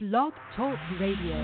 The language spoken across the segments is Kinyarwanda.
Blog Talk Radio.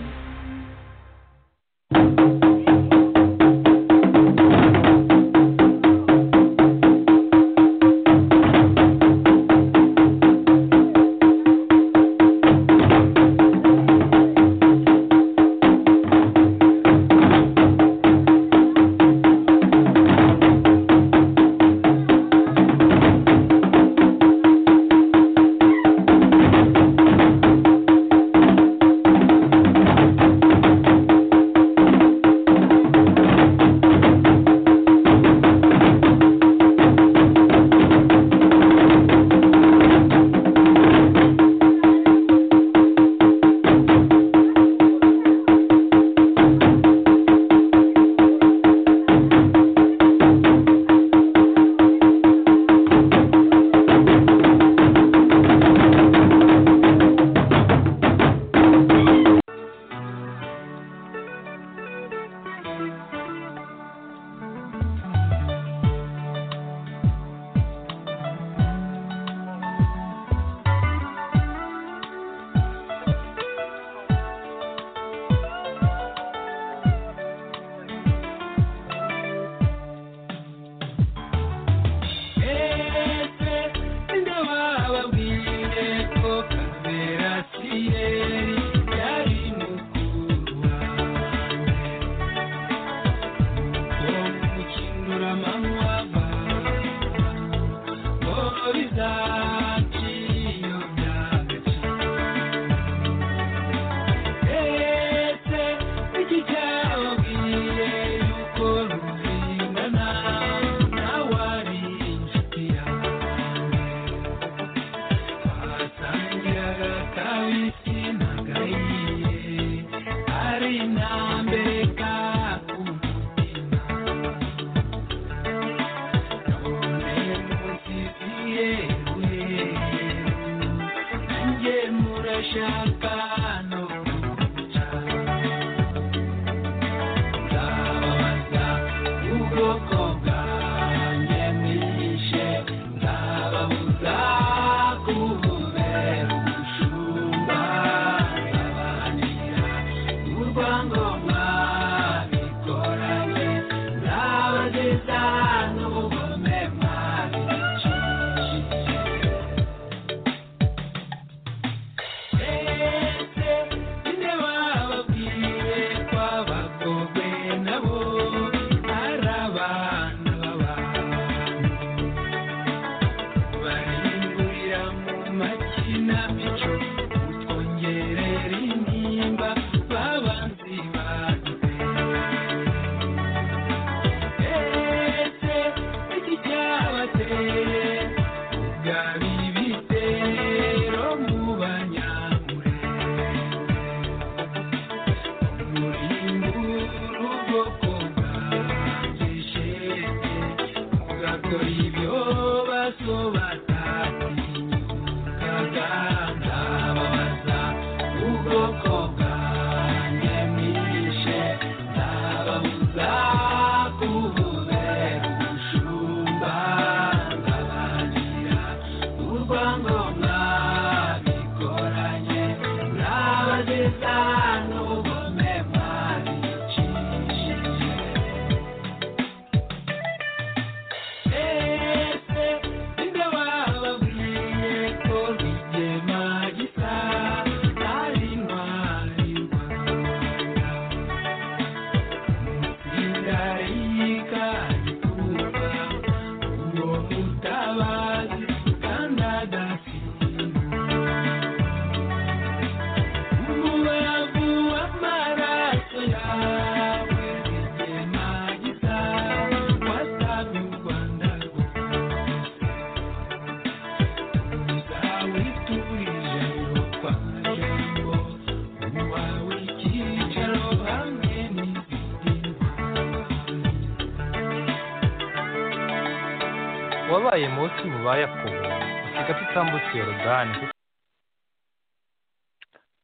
wabaye munsi mu bayakobo usiga tutambutse yorodani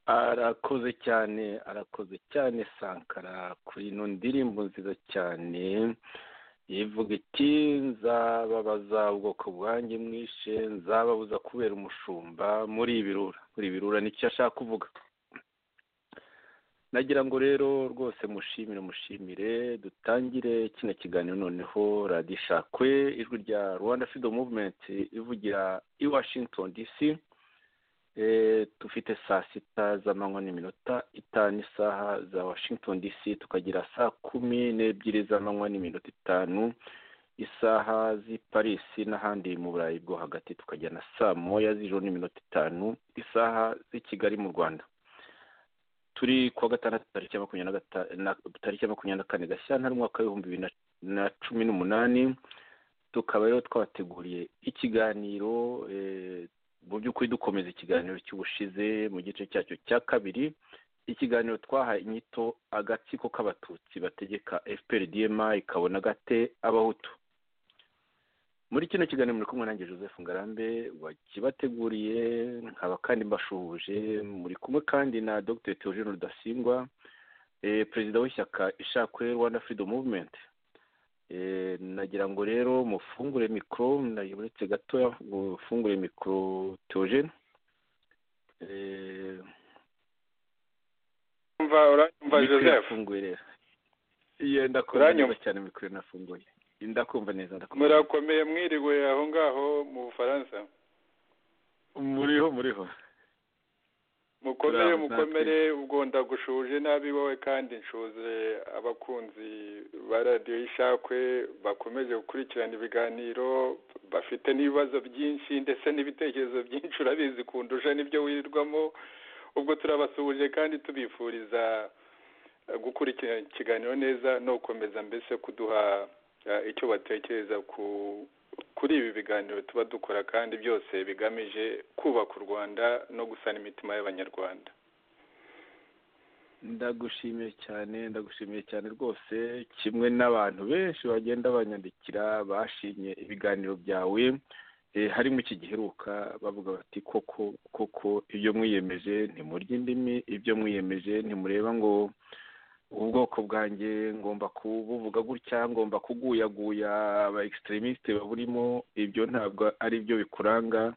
arakoze cyane arakoze cyane sankara kuri ino ndirimbo nziza cyane ivuga iti nzababaza ubwoko bwanjye mwishe nzababuza kubera umushumba muri ibirura muri ibirura nicyo ashaka kuvuga nagira ngo rero rwose mushimire mushimire dutangire kino kiganiro noneho radiyo ishakwe ijwi rya rwanda fido muvumenti ivugira i washington dc dufite saa sita z'amanywa n'iminota itanu isaha za washington dc tukagira saa kumi n'ebyiri z'amanywa n'iminota itanu isaha z'i parisi n'ahandi mu burayi bwo hagati tukagira na saa moya z'ijoro n'iminota itanu isaha z'i kigali mu rwanda turi kuwa gatandatu tariki ya makumyabiri na tariki ya makumyabiri na kane gashyantare umwaka w'ibihumbi bibiri na cumi n'umunani tukaba rero twabateguriye ikiganiro mu by'ukuri dukomeza ikiganiro cy'ubushize mu gice cyacyo cya kabiri ikiganiro twahaye inyito agatsiko k'abatutsi bategeka fpr dma ikabona gate abahutu muri kino kiganiro muri kumwe nanjye joseph ngarambe wakibateguriye nkaba kandi mbashuhuje muri kumwe kandi na dr theogene rudasingwa perezida w'ishyaka ishakwe rwanda freedom movement nagira ngo rero mufungure mikoro uretse gatoya mufungure mikoro theogene mva uranyumva joseph yenda kuranyumva cyane mikoro nafunguye ndakumva neza ndakumva murakomeye mwiriwe aho ngaho mu bufaransa muriho muriho mukomere mukomere ubwo ndagushuje nabi wowe kandi nshuze abakunzi ba radiyo y'ishakwe bakomeje gukurikirana ibiganiro bafite n'ibibazo byinshi ndetse n'ibitekerezo byinshi urabizi kundusha nibyo wirirwamo ubwo turabasuhuje kandi tubifuriza gukurikirana ikiganiro neza no gukomeza mbese kuduha icyo batekereza kuri ibi biganiro tuba dukora kandi byose bigamije kubaka u rwanda no gusana imitima y'abanyarwanda ndagushimiye cyane ndagushimiye cyane rwose kimwe n'abantu benshi bagenda banyandikira bashimye ibiganiro byawe harimo iki giheruka bavuga bati koko koko ibyo mwiyemeje ntimurya indimi ibyo mwiyemeje ntimureba ngo ubwoko bwanjye ngomba kubuvuga gutya ngomba kuguyaguya aba ekisitirimisite baburimo ibyo ntabwo ari byo bikuranga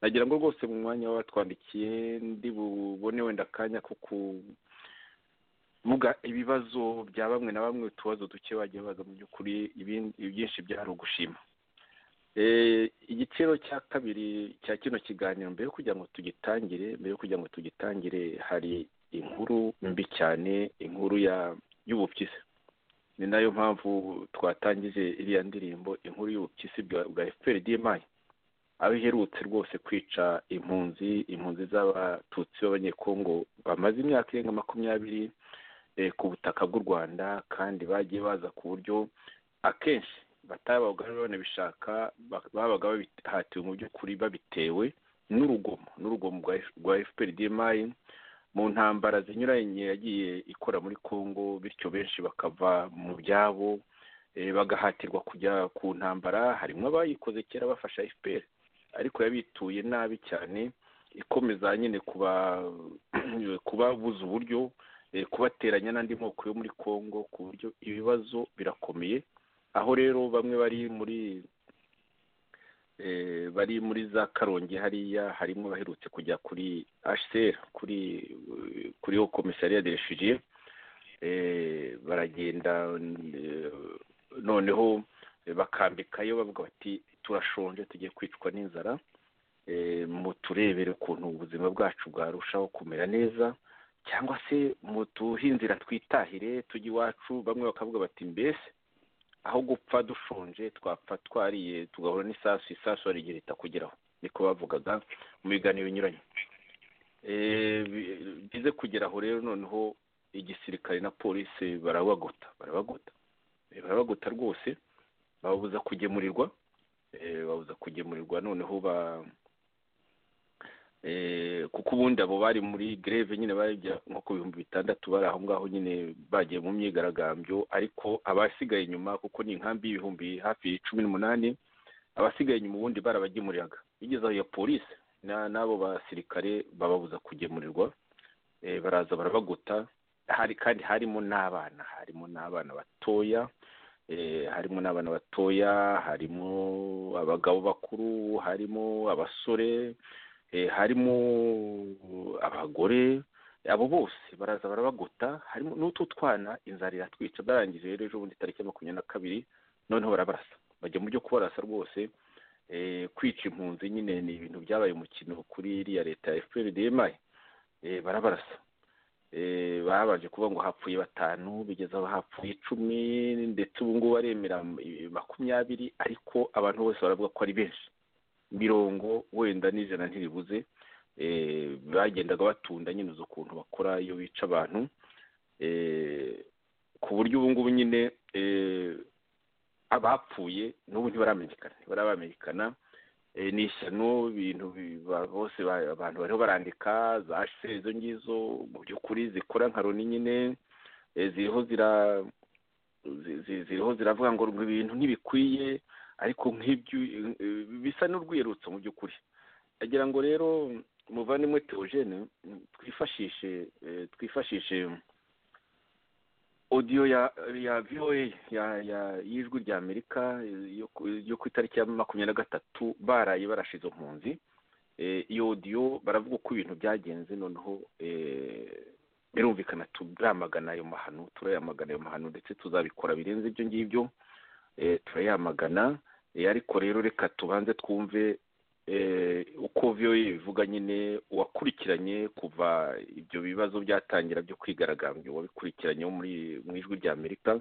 nagira ngo rwose mu mwanya watwandikiye ndi bubone wenda akanya ko kuvuga ibibazo bya bamwe na bamwe utubazo duke wagiye baza mu by'ukuri ibyinshi byari ugushima igiciro cya kabiri cya kino kiganiro mbere yo kugira ngo tugitangire mbere yo kugira ngo tugitangire hari inkuru mbi cyane inkuru y'ubupyisi ni nayo mpamvu twatangije iriya ndirimbo inkuru y'ubupyisi bwa fpr dmi aho iherutse rwose kwica impunzi impunzi z'abatutsi b'abanyekongo bamaze imyaka irenga makumyabiri ku butaka bw'u rwanda kandi bagiye baza ku buryo akenshi batabaga banabishaka babaga babihatiwe mu by'ukuri babitewe n'urugomo n'urugomo rwa fpr dmi mu ntambara zinyuranye yagiye ikora muri congo bityo benshi bakava mu byabo bagahatirwa kujya ku ntambara harimo abayikoze kera bafasha fpr ariko yabituye nabi cyane ikomeza nyine kubabuza uburyo kubateranya n'andi moko yo muri congo ku buryo ibibazo birakomeye aho rero bamwe bari muri bari muri za karongi hariya harimo baherutse kujya kuri hcr kuri kuri komisariya de refugiye baragenda noneho bakambikayo bavuga bati turashonje tugiye kwicwa n'inzara muturebere ukuntu ubuzima bwacu bwarushaho kumera neza cyangwa se mutuhe inzira twitahire tujye iwacu bamwe bakavuga bati mbese aho gupfa dushonje twapfa twariye tugahura n'isasu isasu warigira itakugeraho niko bavugaga mu biganiro binyuranye bize kugera aho rero noneho igisirikare na polisi barabagota barabagota barabagota rwose babuza kugemurirwa babuza kugemurirwa noneho ba kuko ubundi abo bari muri greve nyine bajya nko ku bihumbi bitandatu bari aho ngaho nyine bagiye mu myigaragambyo ariko abasigaye inyuma kuko ni inkambi y'ibihumbi hafi cumi n'umunani abasigaye inyuma ubundi barabagemuriraga bigeze aho ya polisi n'abo basirikare bababuza kugemurirwa baraza barabaguta hari kandi harimo n'abana harimo n'abana batoya harimo n'abana batoya harimo abagabo bakuru harimo abasore harimo abagore abo bose baraza barabagota harimo n'utu twana inzara iratwica barangije rero ejo bundi tariki ya makumyabiri na kabiri noneho barabarasa bajya mu byo kubarasa rwose kwica impunzi nyine ni ibintu byabaye umukino kuri iriya leta ya efuperi dimayi barabarasa babanje kuvuga ngo hapfuye batanu bigeze aho hapfuye icumi ndetse ubu ngubu baremera makumyabiri ariko abantu bose baravuga ko ari benshi mirongo wenda n'ijana ntiribuze bagendaga batunda nyine uzi ukuntu bakora iyo bica abantu ku buryo ubu ngubu nyine abapfuye n'ubu ntibaramenyekana ntibaramenyekana ni ishyano ibintu bose abantu bariho barandika za sheri izo ngizo mu by'ukuri zikora nka roni nyine ziriho zira ziriho ziravuga ngo ibintu ntibikwiye ariko nk'ibyo bisa n'urwirutso mu by'ukuri ndagira ngo rero umuvandimwe teogene twifashishe twifashishe odiyo ya ya voa ya ya y'ijwi rya amerika yo ku itariki ya makumyabiri na gatatu baraye barashe izo mpunzi iyo odiyo baravuga uko ibintu byagenze noneho birumvikana turamagana ayo mahano turayamagana ayo mahano ndetse tuzabikora birenze ibyo ngibyo turayamagana ariko rero reka tubanze twumve uko voa bivuga nyine uwakurikiranye kuva ibyo bibazo byatangira byo kwigaragambya uwabikurikiranye wo mu ijwi rya amerika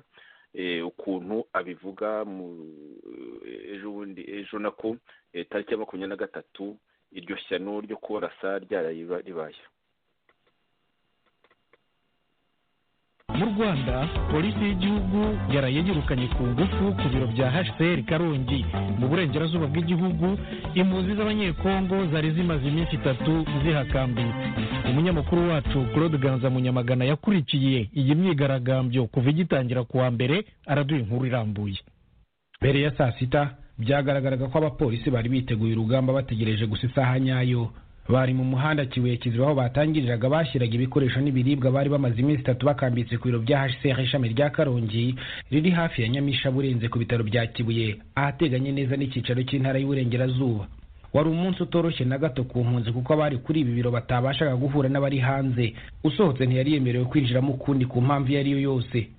ukuntu abivuga ejo bundi ejo nako tariki ya makumyabiri na gatatu iryo shyano ryo kubarasa ryaraye ribaye mu rwanda polisi y'igihugu yarayegirukanye ku ngufu ku biro bya hcr karongi mu burengerazuba bw'igihugu impunzi z'abanyekongo zari zimaze iminsi itatu zihakambitse umunyamakuru wacu claude ganza munyamagana yakurikiye iyi myigaragambyo kuva igitangira kuwa mbere araduha inkuru irambuye mbere ya saa sita byagaragaraga ko abapolisi bari biteguye urugamba bategereje gusa isaha nyayo bari mu muhanda kibuye kiziba aho batangiriraga bashyiraga ibikoresho n'ibiribwa bari bamaze iminsi itatu bakambitse ku biro bya hcr ishami rya karongi riri hafi ya nyamishabu urenze ku bitaro bya kibuye ahateganye neza n'icyicaro cy'intara y'uburengerazuba wari umunsi utoroshye na gato ku mpunzi kuko abari kuri ibi biro batabashaga guhura n'abari hanze usohotse ntiyari yemerewe kwinjiramo ukundi ku mpamvu iyo ari yo yose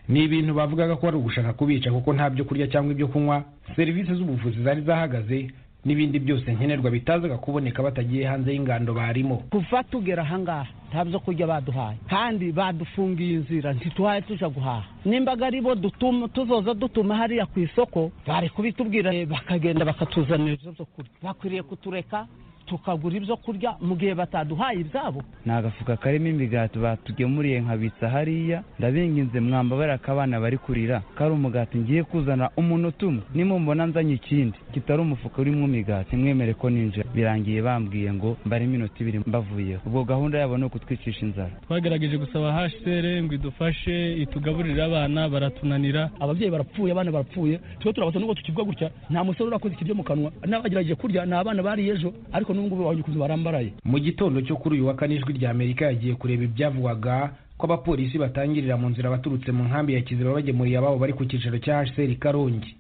ni ibintu bavugaga ko ari ugushaka kubica kuko nta byo kurya cyangwa ibyo kunywa serivisi z'ubuvuzi zari zahagaze n'ibindi byose nkenerwa bitazaga kuboneka batagiye hanze y'ingando barimo kuva tugera ahangaha nta byo kurya baduhaye kandi badufungiye inzira ntituhaye tujya guhaha nimba ari bo dutuma tuzoza dutuma hariya ku isoko bari kubitubwira bakagenda bakatuzanira ibyo byo kurya bakwiriye kutureka tukagura ibyo kurya mu gihe bataduhaye ibyabo ni agafuka karimo imigati batugemuriye nkabitsa hariya ndabinginze mwambabarira ko abana bari kurira ko ari umugati ngiye kuzana umuntu utuma nimumbona nzanye ikindi kitari umufuka urimo imigati mwemere ko ninjira birangiye bambwiye ngo mbare iminota ibiri mbavuyeho ubwo gahunda yabo ni ukutwicisha inzara twagerageje gusaba hcr ngo idufashe itugaburire abana baratunanira ababyeyi barapfuye abana barapfuye twe turabatse n'ubwo tukivwa gutya nta musore urakoze ikiryo mu kanwa n'abagerageje kurya ni abana bariye ejo ariko n'ubungubu babonye ukuntu barambaraye mu gitondo cyo kuri uyu wa kane ijwi rya amerika yagiye kureba ibyavugwaga ko abapolisi batangirira mu nzira abaturutse mu nkambi ya kiziba bagemuriye ababo bari ku cyicaro cya hcr karongi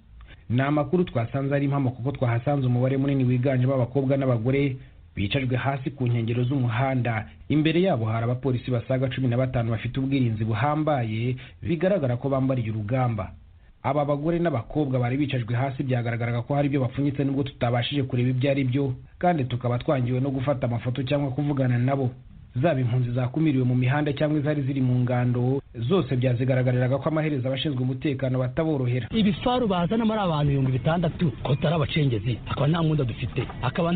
ni amakuru twasanze ari impamo kuko twahasanze umubare munini wiganjemo abakobwa n'abagore bicajwe hasi ku nkengero z'umuhanda imbere yabo hari abapolisi basaga cumi na batanu bafite ubwirinzi buhambaye bigaragara ko bambariye urugamba aba bagore n'abakobwa bari bicajwe hasi byagaragaraga ko hari ibyo bapfunyitse nubwo tutabashije kureba ibyo ari byo kandi tukaba twangiwe no gufata amafoto cyangwa kuvugana nabo zaba impunzi zakumiriwe mu mihanda cyangwa izari ziri mu ngando zose byazigaragariraga ko amaherezo abashinzwe umutekano bataborohera ibifaru bazana muri abantu ibihumbi bitandatu ko tutari abacengezi akaba nta mwenda dufite akaba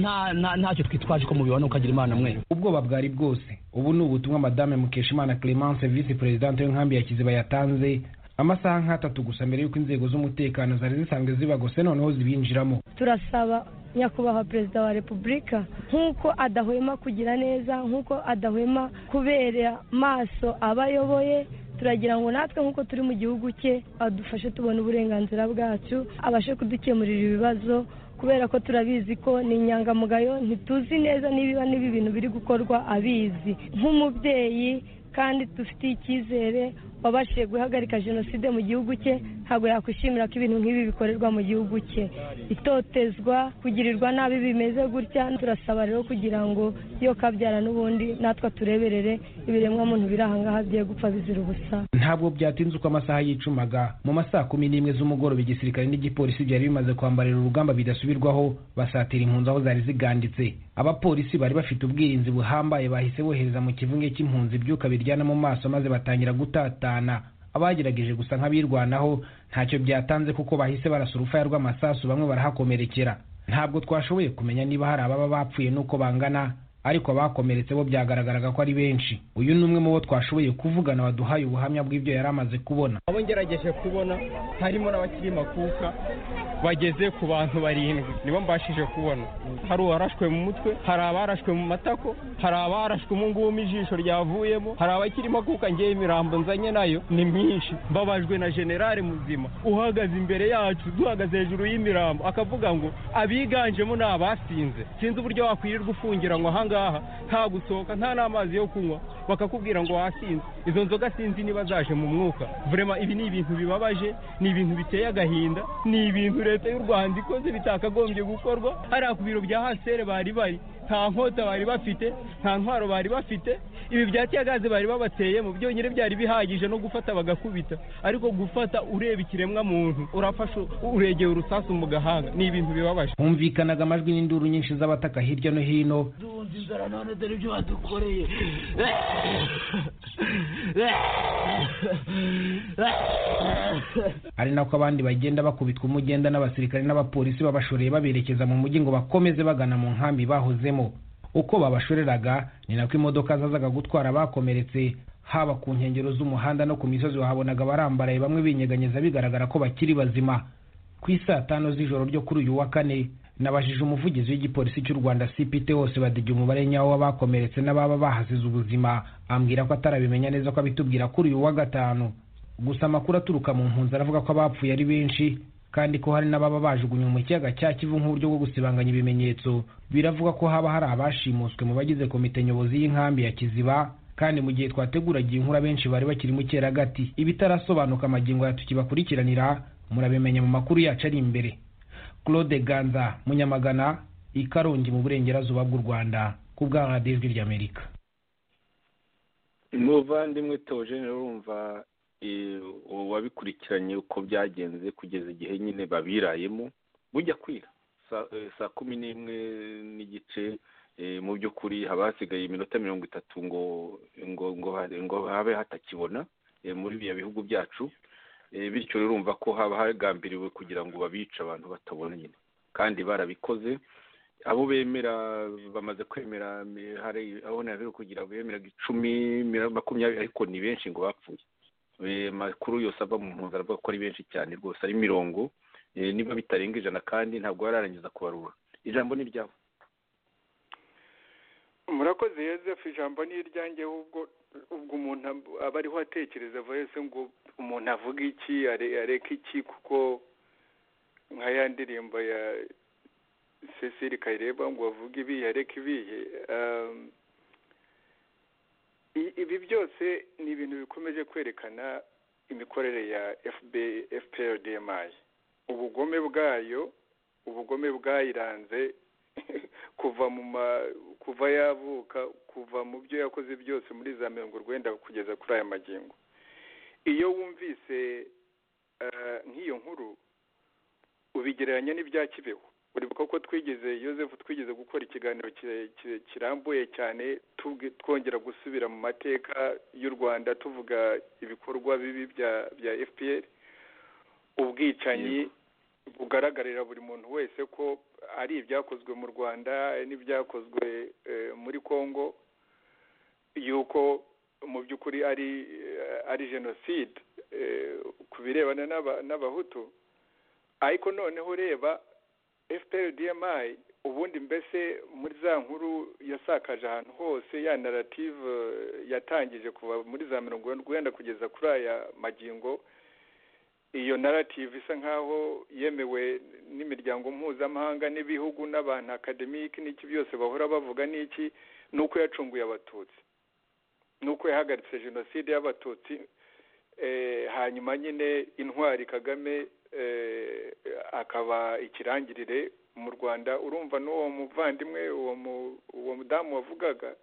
ntacyo twitwaje ko mubibona ukagira imana mwe ubwoba bwari bwose ubu ni ubutumwa madame mukeshimana clemence visi perezidante w'inkambi ya kiziba yatanze amasaha nk'atatu gusa mbere y'uko inzego z'umutekano zari zisanzwe zibagose noneho zibinjiramo turasaba nyakubahwa perezida wa repubulika nk'uko adahwema kugira neza nk'uko adahwema kubera maso abo ayoboye turagira ngo natwe nk'uko turi mu gihugu cye adufashe tubona uburenganzira bwacu abashe kudukemurira ibibazo kubera ko turabizi ko ni inyangamugayo ntituzi neza niba n'ibi bintu biri gukorwa abizi nk'umubyeyi kandi dufitiye icyizere wabashije guhagarika jenoside mu gihugu cye ntabwo yakwishimira ko ibintu nk'ibi bikorerwa mu gihugu cye itotezwa kugirirwa nabi bimeze gutya turasaba rero kugira ngo iyo kabyara n'ubundi natwe tureberere ibiremwa muntu biri ahangaha bigiye gupfa bizira ubusa ntabwo byatinze uko amasaha yicumaga mu masaa kumi n'imwe z'umugoroba igisirikare n'igipolisi byari bimaze kwambarira urugamba bidasubirwaho basatira impunzi aho zari ziganditse abapolisi bari bafite ubwirinzi buhambaye bahise bohereza mu kivunge cy'impunzi ibyuka biryana mu maso maze batangira gutatana abagerageje gusa nk'abirwanaho ntacyo byatanze kuko bahise barasa urufaya rw'amasasu bamwe barahakomerekera ntabwo twashoboye kumenya niba hari ababa bapfuye n'uko bangana ariko abakomeretse bo byagaragaraga ko ari benshi uyu ni umwe mu bo twashoboye kuvugana waduhaye ubuhamya bw'ibyo yari amaze kubona abo ngerageje kubona harimo n'abakiri makuka bageze ku bantu barindwi nibo mbashije kubona hari uwarashwe mu mutwe hari abarashwe mu matako hari abarashwe umu ngumu ijisho ryavuyemo hari abakiri makuka ngewe imirambo nzanye nayo ni myinshi mbabajwe na generale muzima uhagaze imbere yacu duhagaze hejuru y'imirambo akavuga ngo abiganjemo ni abasinze sinzi uburyo wakwirirwa ufungira ngo ahanga ngaha nta gusohoka nta n'amazi yo kunywa bakakubwira ngo wasinze izo nzoga sinzi niba zaje mu mwuka vurema ibi ni ibintu bibabaje ni ibintu biteye agahinda ni ibintu leta y'u rwanda ikoze bitakagombye gukorwa hariya ku biro bya hasere bari bari nta nkota bari bafite nta ntwaro bari bafite ibi bya tiyagaze bari babateyemo byonyine byari bihagije no gufata bagakubita ariko gufata ureba ikiremwa muntu urafasha uregeye urusasu mu gahanga ni ibintu bibabaje humvikanaga amajwi n'induru nyinshi z'abataka hirya no hino duhunze inzara none dore ibyo badukoreye ari nako abandi bagenda bakubitwa umugenda n'abasirikare n'abapolisi babashoreye baberekeza mu mujyi ngo bakomeze bagana mu nkambi bahozemo uko babashoreraga ni nako imodoka zazaga gutwara abakomeretse haba ku nkengero z'umuhanda no ku misozi wahabonaga barambaraye bamwe binyeganyeza bigaragara ko bakiri bazima ku isaa tanu z'ijoro ryo kuri uyu wa kane nabajije umuvugizi w'igipolisi cy'u rwanda cpt wose badege umubare nyawo w'abakomeretse n'ababa bahasize ubuzima ambwira ko atarabimenya neza ko abitubwira kuri uyu wa gatanu gusa amakuru aturuka mu mpunzi aravuga ko abapfuye ari benshi kandi ko hari n'ababa bajugunywe mu kiyaga cya kivu nk'uburyo bwo gusibanganya ibimenyetso biravuga ko haba hari abashimuswe mu bagize komite nyobozi y'inkambi ya kiziba kandi mu gihe twateguragiye inkura benshi bari bakiri mu cyeragati ibitarasobanuka amagingo ya tukibakurikiranira murabimenya mu makuru yacu ari imbere claude ganza munyamagana ikarongi mu burengerazuba bw'u rwanda ku bwa radiyo ry'amerika muvandimwe tewogenera urumva wabikurikiranye uko byagenze kugeza igihe nyine babirayemo bujya kwira saa kumi n'imwe n'igice mu by'ukuri haba hasigaye iminota mirongo itatu ngo ngo ngo habe hatakibona muri biriya bihugu byacu bityo rero urumva ko haba hagambiriwe kugira ngo babice abantu batabona nyine kandi barabikoze abo bemera bamaze kwemera hari aho ntabwo kugira ngo bemeraga icumi makumyabiri ariko ni benshi ngo bapfuye makuru yose ava mu mpunzi aravuga ko ari benshi cyane rwose ari mirongo niba bitarenga ijana kandi ntabwo bararangiza kubarura ijambo ni iryawe murakoze yezef ijambo ni iryange ubwo umuntu aba ariho atekereza voyese ngo umuntu avuga iki areka iki kuko nka ya ndirimbo ya cecile kayireba ngo avuge ibihe areke ibihe ibi byose ni ibintu bikomeje kwerekana imikorere ya fprdmi ubugome bwayo ubugome bwayiranze kuva mu ma kuva yavuka kuva mu byo yakoze byose muri za mirongo urwenda kugeza kuri aya magingo iyo wumvise nk'iyo nkuru ubigereranya n'ibya kibeho uribuka ko twigeze Yosef twigeze gukora ikiganiro kirambuye cyane twongera gusubira mu mateka y'u rwanda tuvuga ibikorwa bibi bya fpr ubwicanyi bugaragarira buri muntu wese ko ari ibyakozwe mu rwanda n'ibyakozwe muri congo yuko mu by'ukuri ari ari jenoside ku birebana n'abahutu ariko noneho reba fprdmi ubundi mbese muri za nkuru yasakaje ahantu hose ya narative yatangije kuva muri za mirongo wenda kugeza kuri aya magingo iyo narative isa nk'aho yemewe n'imiryango mpuzamahanga n'ibihugu n'abantu akademike n'iki byose bahora bavuga n'iki ni uko yacunguye abatutsi ni uko yahagaritse jenoside y'abatutsi hanyuma nyine intwari kagame akaba ikirangirire mu rwanda urumva n'uwo muvandimwe uwo mudamu wavugaga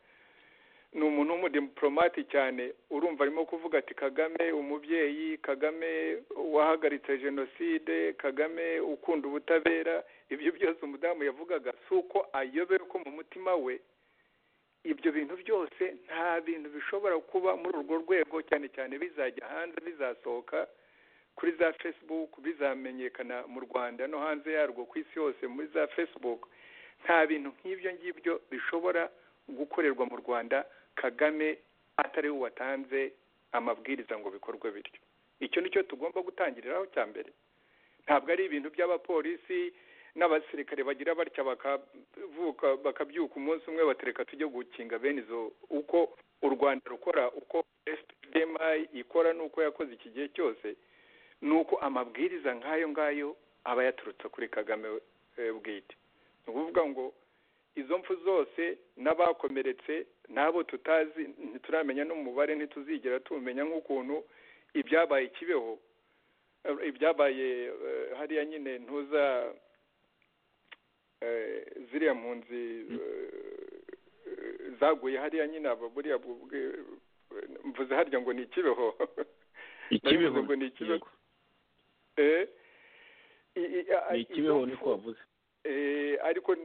ni umuntu w'umudipolomati cyane urumva arimo kuvuga ati kagame umubyeyi kagame wahagaritse jenoside kagame ukunda ubutabera ibyo byose umudamu yavugaga si uko ayobera ko mu mutima we ibyo bintu byose nta bintu bishobora kuba muri urwo rwego cyane cyane bizajya hanze bizasohoka kuri za facebook bizamenyekana mu rwanda no hanze yarwo ku isi yose muri za facebook nta bintu nk'ibyo ngibyo bishobora gukorerwa mu rwanda kagame atari we watanze amabwiriza ngo bikorwe bityo icyo ni cyo tugomba gutangiriraho cya mbere ntabwo ari ibintu by'abapolisi n'abasirikare bagira batya bakavuka bakabyuka umunsi umwe batereka tujye gukinga bene izo uko u rwanda rukora uko sdmi ikora n'uko yakoze iki gihe cyose ni uko amabwiriza nk'ayo ngayo aba yaturutse kuri kagame bwite ni ukuvuga ngo izo mpfu zose n'abakomeretse n'abo tutazi ntituramenya n'umubare ntituzigera tumenya nk'ukuntu ibyabaye kibeho ibyabaye hariya nyine ntuza ziriya mpunzi zaguye hariya nyine buriya mvuze harya ngo ni ikibeho ikibeho ngo ni ikibeho ni ikibeho niko wavuze ariko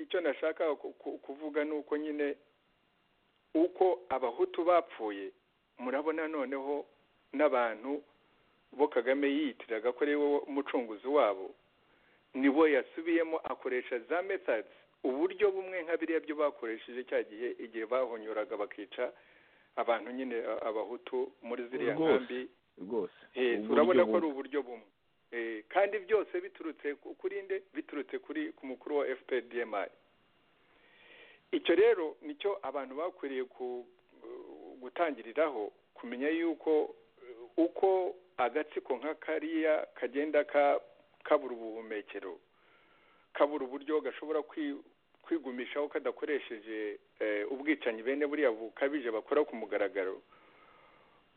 icyo nashaka kuvuga ni uko nyine uko abahutu bapfuye murabona noneho n'abantu bo kagame yiyitiraga ko ari we mucunguzi wabo nibo yasubiyemo akoresha za metadi uburyo bumwe nka biriya byo bakoresheje cya gihe igihe bahonyuraga bakica abantu nyine abahutu muri ziriya nkambi rwose urabona ko ari uburyo bumwe kandi byose biturutse kuri nde biturutse kuri ku mukuru wa fpdmi icyo rero nicyo abantu bakwiriye gutangiriraho kumenya yuko uko agatsiko nka kariya kagenda kabura ubuhumekero kabura uburyo gashobora kwigumishaho kadakoresheje ubwicanyi bene buriya bukabije bakora ku mugaragaro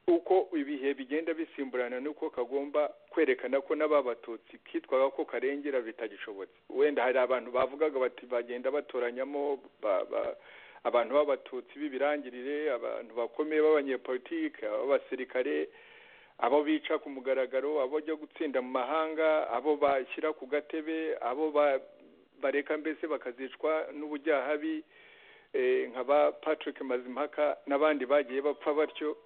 uko ibihe bigenda bisimburana nuko kagomba kwerekana ko n'ababatutsi kitwaga ko karengera bitagishobotse wenda hari abantu bavugaga bati bagenda batoranyamo abantu b'abatutsi b'ibirangirire abantu bakomeye b'abanyepolitike ab'abasirikare abo bica ku mugaragaro abo bajya gutsinda mu mahanga abo bashyira ku gatebe abo bareka mbese bakazicwa n'ubujyahabi nka ba patrick mazimpaka n'abandi bagiye bapfa batyo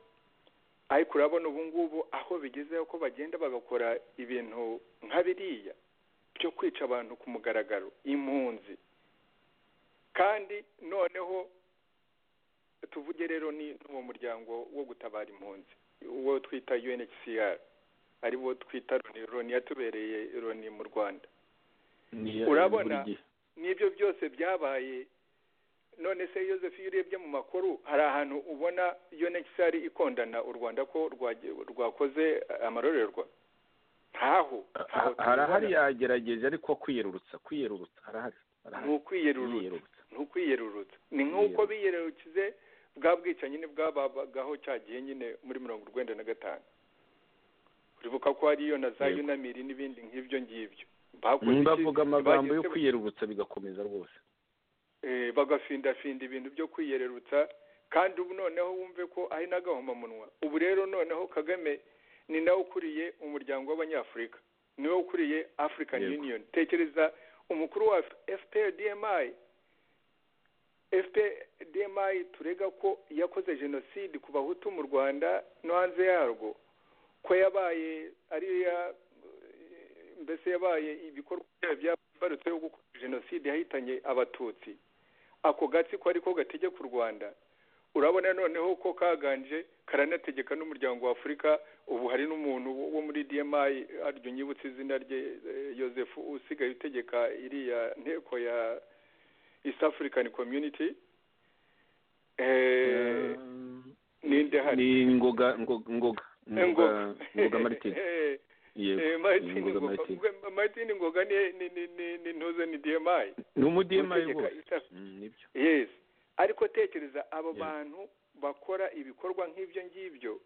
ariko urabona ubu ngubu aho bigezeho ko bagenda bagakora ibintu nka biriya byo kwica abantu ku mugaragaro impunzi kandi noneho tuvuge rero ni n'uwo muryango wo gutabara impunzi uwo twita unhcr ari wo twita roni roni yatubereye roni mu rwanda urabona n'ibyo byose byabaye none se yoseph iyo urebye mu makuru hari ahantu ubona unhcr ikondana u rwanda ko rwakoze amarorerwa ntaho harahari yagerageje ariko kwiyerurutsa kwiyerurutsa harahari ni ukwiyerurutsa ni ukwiyerurutsa ni nk'uko biyererukize bwa bwicanyi bwabagaho cya gihe nyine muri mirongo urwenda na gatanu uribuka ko hariyo na za yunamiri n'ibindi nk'ibyo ngibyo bavuga amagambo yo kwiyerurutsa bigakomeza rwose bagafindafinda ibintu byo kwiyererutsa kandi ubu noneho wumve ko ari n'agahomamunwa ubu rero noneho kagame ni nawe ukuriye umuryango w'abanyafurika niwe ukuriye african union tekereza umukuru wa fpdmi fpdmi turega ko yakoze jenoside ku bahutu mu rwanda no hanze yarwo ko yabaye ariya mbese yabaye ibikorwa byabarutseho gukora jenoside yahitanye abatutsi ako gatsiko ariko gategeka u rwanda urabona noneho ko kaganje karanategeka n'umuryango wa afurika ubu hari n'umuntu wo muri dmi aryo nyibutse izina rye yosefu usigaye utegeka iriya nteko ya east african community ninde hari ni ngoga ngoga ngoga martin martin ngoga ni ntuze ni dmi ni umudmi rwose yesi ariko tekereza abo bantu bakora ibikorwa nk'ibyo ngibyo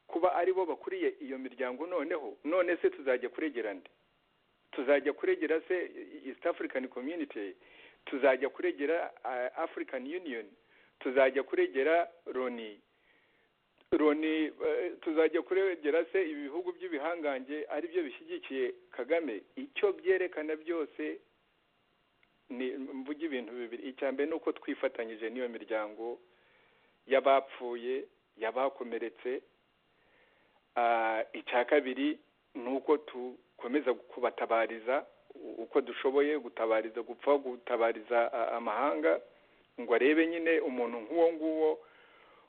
kuba ari bo bakuriye iyo miryango noneho none se tuzajya kuregera nde tuzajya kuregera se east african community tuzajya kuregera ah, african union tuzajya kuregera loni loni eh, tuzajya kuregera se ibihugu by'ibihangange ari byo bishyigikiye kagame icyo byerekana byose ni mvuga ibintu bibiri icya mbere ni uko twifatanyije n'iyo miryango y'abapfuye y'abakomeretse Ah, icya kabiri ni uko dukomeza kubatabariza u- uko dushoboye gutabariza gupfa gutabariza ah, amahanga ngo arebe nyine umuntu nk'uwo nguwo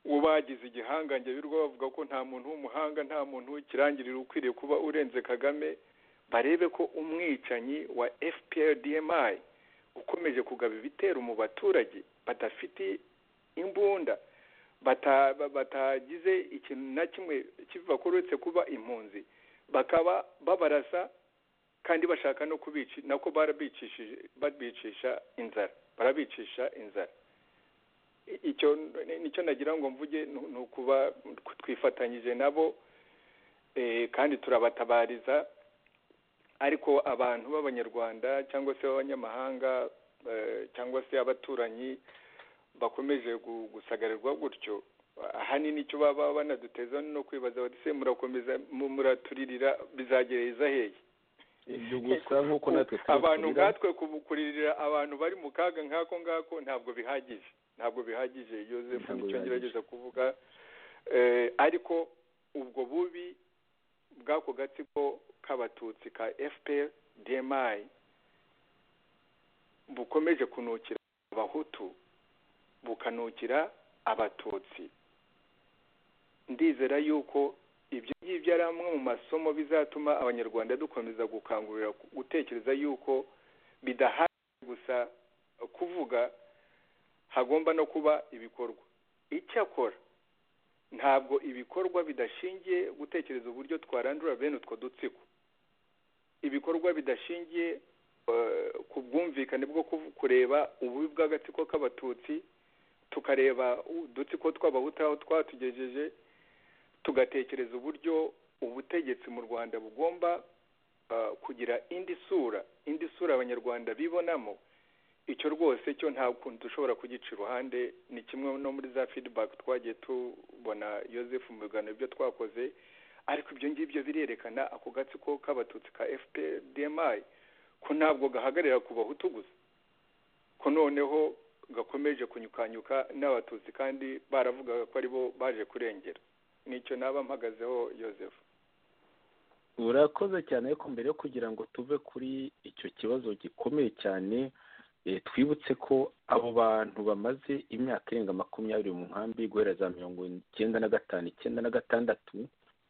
uwo bagize igihangange birirwa bavuga ko nta muntu w'umuhanga nta muntu w'ikirangirire ukwiriye kuba urenze kagame barebe ko umwicanyi wa fpr dmi ukomeje kugaba ibitero mu baturage badafite imbunda bata- ba- batagize ikintu na kimwe kiva uretse kuba impunzi bakaba babarasa kandi bashaka no kubici nako barabicishije babicisha inzara barabicisha inzara I- icyo ni- nicyo nagira ngo mvuge ni- ni ukuba twifatanyije nabo eh, kandi turabatabariza ariko abantu b'abanyarwanda cyangwa se b'abanyamahanga eh, cyangwa se abaturanyi bakomeje gu- gusagarirwa gutyo ahanini icyo baba banaduteza no kwibaza bati se murakomeza mu- muraturirira bizagereza hehe ibyo gusa nk'uko natwe abantu tubikurira. nkatwe kubu- kuririra abantu bari mu kaga nk'ako ngako ntabwo bihagije ntabwo bihagije joseph nicyo ngerageza kuvuga Eh, ariko ubwo bubi bw'ako gatsiko k'abatutsi ka fpr dmi bukomeje kunukira abahutu bukanukira abatutsi ndizera yuko ibyo ngibyo ari amwe mu masomo bizatuma abanyarwanda dukomeza gukangurira ku- gutekereza yuko bidahagije gusa kuvuga hagomba no kuba ibikorwa icyakora ntabwo ibikorwa bidashingiye gutekereza uburyo twarandura bene utwo dutsiko ibikorwa bidashingiye eh, ku bwumvikane bwo kuv- kureba ububi bw'agatsiko k'abatutsi tukareba udutsiko tw'abahutu aho twatugejeje tugatekereza uburyo ubutegetsi mu rwanda bugomba ah, kugira indi sura indi sura abanyarwanda bibonamo icyo rwose cyo nta kuntu dushobora kugica iruhande ni kimwe no muri za feedback twagiye tubona joseph mu biganiro ibyo twakoze ariko ibyo ngibyo birerekana ako gatsiko k'abatutsi ka fpdmi ko ntabwo gahagarara ku bahutu gusa ko noneho gakomeje kunyukanyuka n'abatutsi kandi baravugaga ko aribo baje kurengera nicyo naba mpagazeho joseph urakoze cyane ariko mbere yo kugira ngo tuve kuri icyo kibazo gikomeye cyane eh, twibutse ko abo bantu bamaze imyaka irenga makumyabiri mu nkambi guhera za mirongo icyenda na gatanu icyenda na gatandatu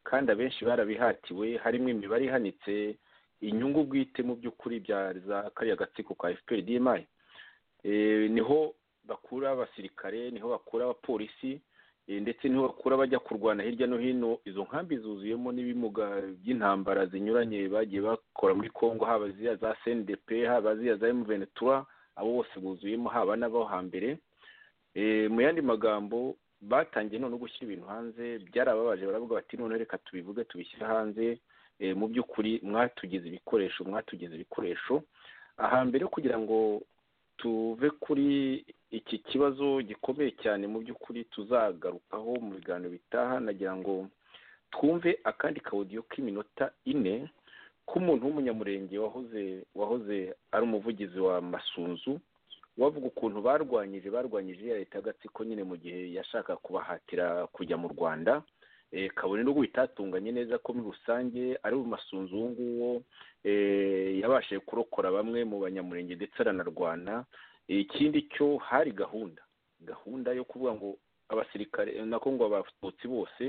kandi abenshi barabihatiwe harimo imibare ihanitse inyungu bwite mu by'ukuri bya za kariya gatsiko ka fpr dmi Eh, niho bakura abasirikare niho bakura abapolisi Eh, ndetse niho bakura bajya kurwana hirya no hino izo nkambi zuzuyemo n'ibimuga by'intambara zinyuranye bagiye bakora muri congo haba ziriya za cndp haba ziriya za mventura abo bose buzuyemo haba n'abo hambere Eh, mu yandi magambo batangiye none gushyira ibintu hanze byarababaje baravuga bati none reka tubivuge tubishyire hanze Eh, mu by'ukuri mwatugize ibikoresho mwatugize ibikoresho aha mbere yo kugira ngo tuve kuri iki kibazo gikomeye cyane mu by'ukuri tuzagarukaho mu biganiro bitaha nagira ngo twumve akandi kawudiyo k'iminota ine k'umuntu w'umunyamurenge wahoze wahoze ari umuvugizi wa masunzu wavuga ukuntu barwanyije barwanyije ya leta y'agatsiko nyine mu gihe yashaka kubahatira kujya mu rwanda eh, kabone n'ubwo bitatunganye neza ko muri rusange ari mu masunzu uwo nguwo eh, yabashije kurokora bamwe mu banyamurenge ndetse aranarwana ikindi cyo hari gahunda gahunda yo kuvuga ngo abasirikare nako ngo abatutsi bose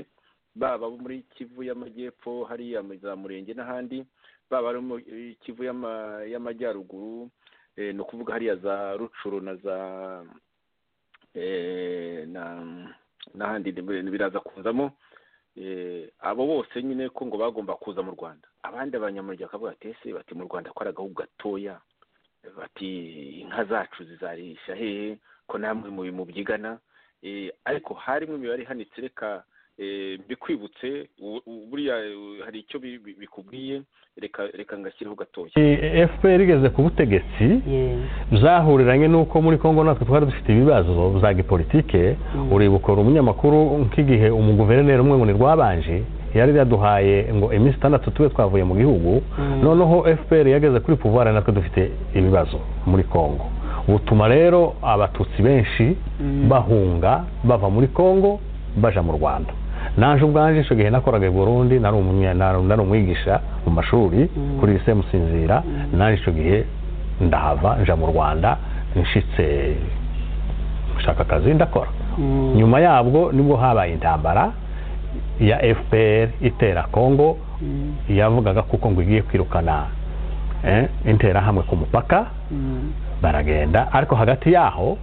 baba abo muri kivu y'amajyepfo hariya mu za murenge n'ahandi baba ari mu eh, kivu y'ama- y'amajyaruguru eh, ni ukuvuga hariya za rucuru na za eh, na n'ahandi ni- biraza kuzamo eh, abo bose nyine ko ngo bagomba kuza mu rwanda abandi abanyamurenge bakavuga ati ese bati mu rwanda ko ari agahugu gatoya bati inka zacu zizarisha hehe ko namwe mu bimubyigana Eh, ariko harimo imibare ihanitse reka bikwibutse buriya hari icyo bikubwiye reka ngashyiraho gatoya fpr igeze ku butegetsi zahuriranye n'uko muri congo natwe twari dufite ibibazo za gipolitike uribukora umunyamakuru nk'igihe umuguverineri umwe ngo ni rwabanje yari yaduhaye ngo iminsi itandatu tube twavuye mu gihugu noneho fpr yageze kuri puvuwari natwe dufite ibibazo muri congo butuma rero abatutsi benshi bahunga bava muri congo baja mu rwanda naje ubwanje icyo gihe nakoraga i burundi nari umwigisha mu mashuri kuri rise musinzira naje icyo gihe ndahava nja mu rwanda nshitse gushaka akazi ndakora nyuma yabwo nibwo habaye intambara ya fpr itera congo yavugaga kuko ngo igiye kwirukana interahamwe ku mupaka baragenda ariko hagati yaho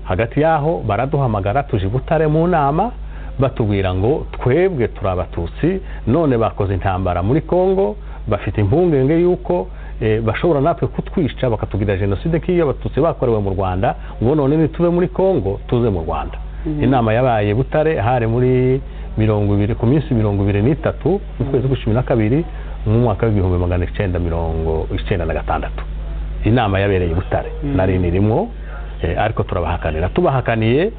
hagati yaho baraduhamagara tuje butare mu nama batubwira ngo twebwe turi abatutsi none bakoze intambara muri congo bafite impungenge y'uko bashobora natwe kutwica bakatubwira jenoside nk'iyo abatutsi bakorewe mu rwanda ngo none nitube muri congo tuze mu rwanda inama yabaye butare hari muri mirongo ibiri ku minsi mirongo ibiri n'itatu mu kwezi kw'icumi na kabiri mu mwaka w'ibihumbi magana icyenda mirongo icyenda na gatandatu inama yabereye butare nari nirimo ariko turabahakanira tubahakaniye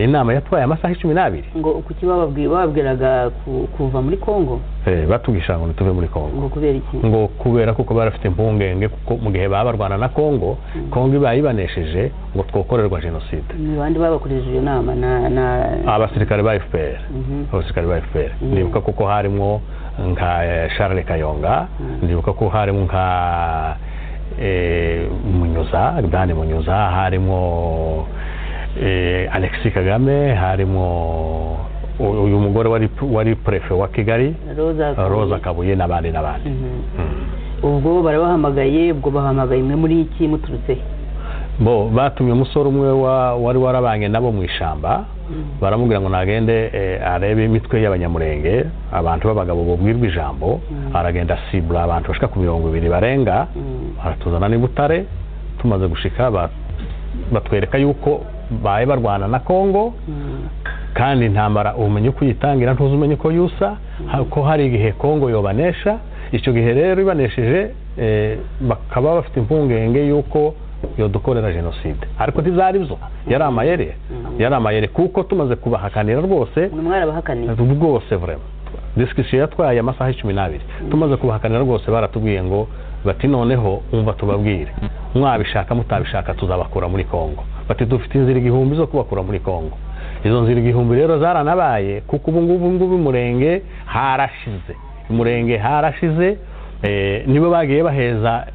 inama yatwaye amasaha icumi n'abiri ngo kuki bababwiraga kuva muri congo batubwishije ngo tuve muri congo ngo kubera iki ngo kubera kuko barafite impungenge kuko mu gihe baba barwana na congo congo ibaye ibanesheje ngo twokorerwa jenoside ni bandi babakoresheje iyo nama na abasirikare ba fpr abasirikare ba fpr nibuka kuko harimo nka charles kayonga nibuka ko harimo nka munyuza dani munyuza harimo alexi kagame harimo uyu mugore wari purefe wa kigali roza kabuye n'abandi n'abandi ubwo barabahamagaye ubwo bahamagaye imwe muri iki muturutse bo batumye umusore umwe wari warabanye nabo mu ishyamba baramubwira ngo nagende arebe imitwe y'abanyamurenge abantu b'abagabo bubwirwa ijambo aragenda asibura abantu bashika ku mirongo ibiri barenga baratuzana n'ibutare tumaze gushika batwereka yuko baye barwana na congo kandi intambara ubumenyi uko uyitangira ntuzi umenye uko yusa ko hari igihe congo yobanesha icyo gihe rero ibanesheje bakaba bafite impungenge y'uko yodukorera jenoside ariko ntizari zo yari amayere yari amayere kuko tumaze kubahakanira rwose rwose vurema disikisiyo yatwaye amasaha icumi n'abiri tumaze kubahakanira rwose baratubwiye ngo bati noneho umva tubabwire mwabishaka mutabishaka tuzabakura muri congo bati dufite inzira igihumbi zo kubakura muri congo izo nzira igihumbi rero zaranabaye kuko ubu ngubu ngubu umurenge harashize umurenge harashize nibo bagiye baheza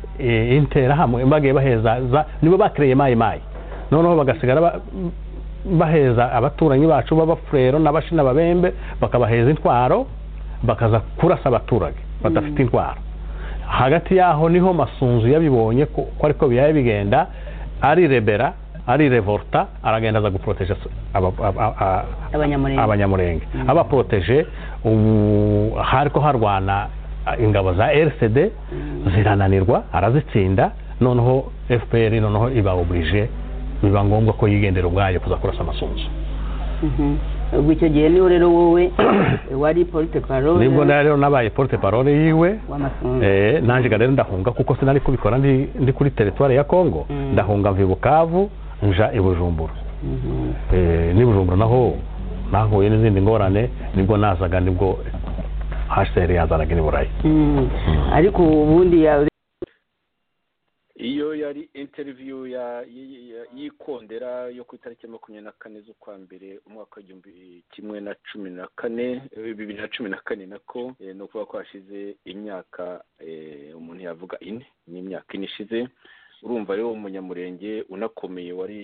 interahamwe bagiye baheza nibo bakireye mayi mayi noneho bagasigara baheza abaturanyi bacu b'abafurero n'ababembe bakabaheza intwaro bakaza kurasa abaturage badafite intwaro hagati yaho niho masunzu yabibonye ko ariko biyaye bigenda arirebera arirevorta aragenda aza guporoteje abanyamurenge abaporoteje ubu hariko harwana ingabo za rcd zirananirwa arazitsinda noneho fpr noneho iba oburije biba ngombwa ko yigendera ubwayo kuza kurasa amasunzu ubwo icyo gihe niho rero wowe wari porute parole nibwo rero nabaye porute parole yiwe nanjye rero ndahunga kuko sinari kubikora ndi kuri teritwari ya congo ndahunga mva i bukavu nja i bujumbura n'i bujumbura naho nahuye n'izindi ngorane nibwo nazaga nibwo haseri yazanaga n'iburayi ariko ubundi iyo yari interiviyu y'ikondera yo ku itariki makumyabiri na kane z'ukwa mbere umwaka w'igihumbi kimwe na cumi na kane bibiri na cumi na kane nako ni ukuvuga ko hashize imyaka umuntu yavuga ine ni imyaka ine ishize urumva rero umunyamurenge unakomeye wari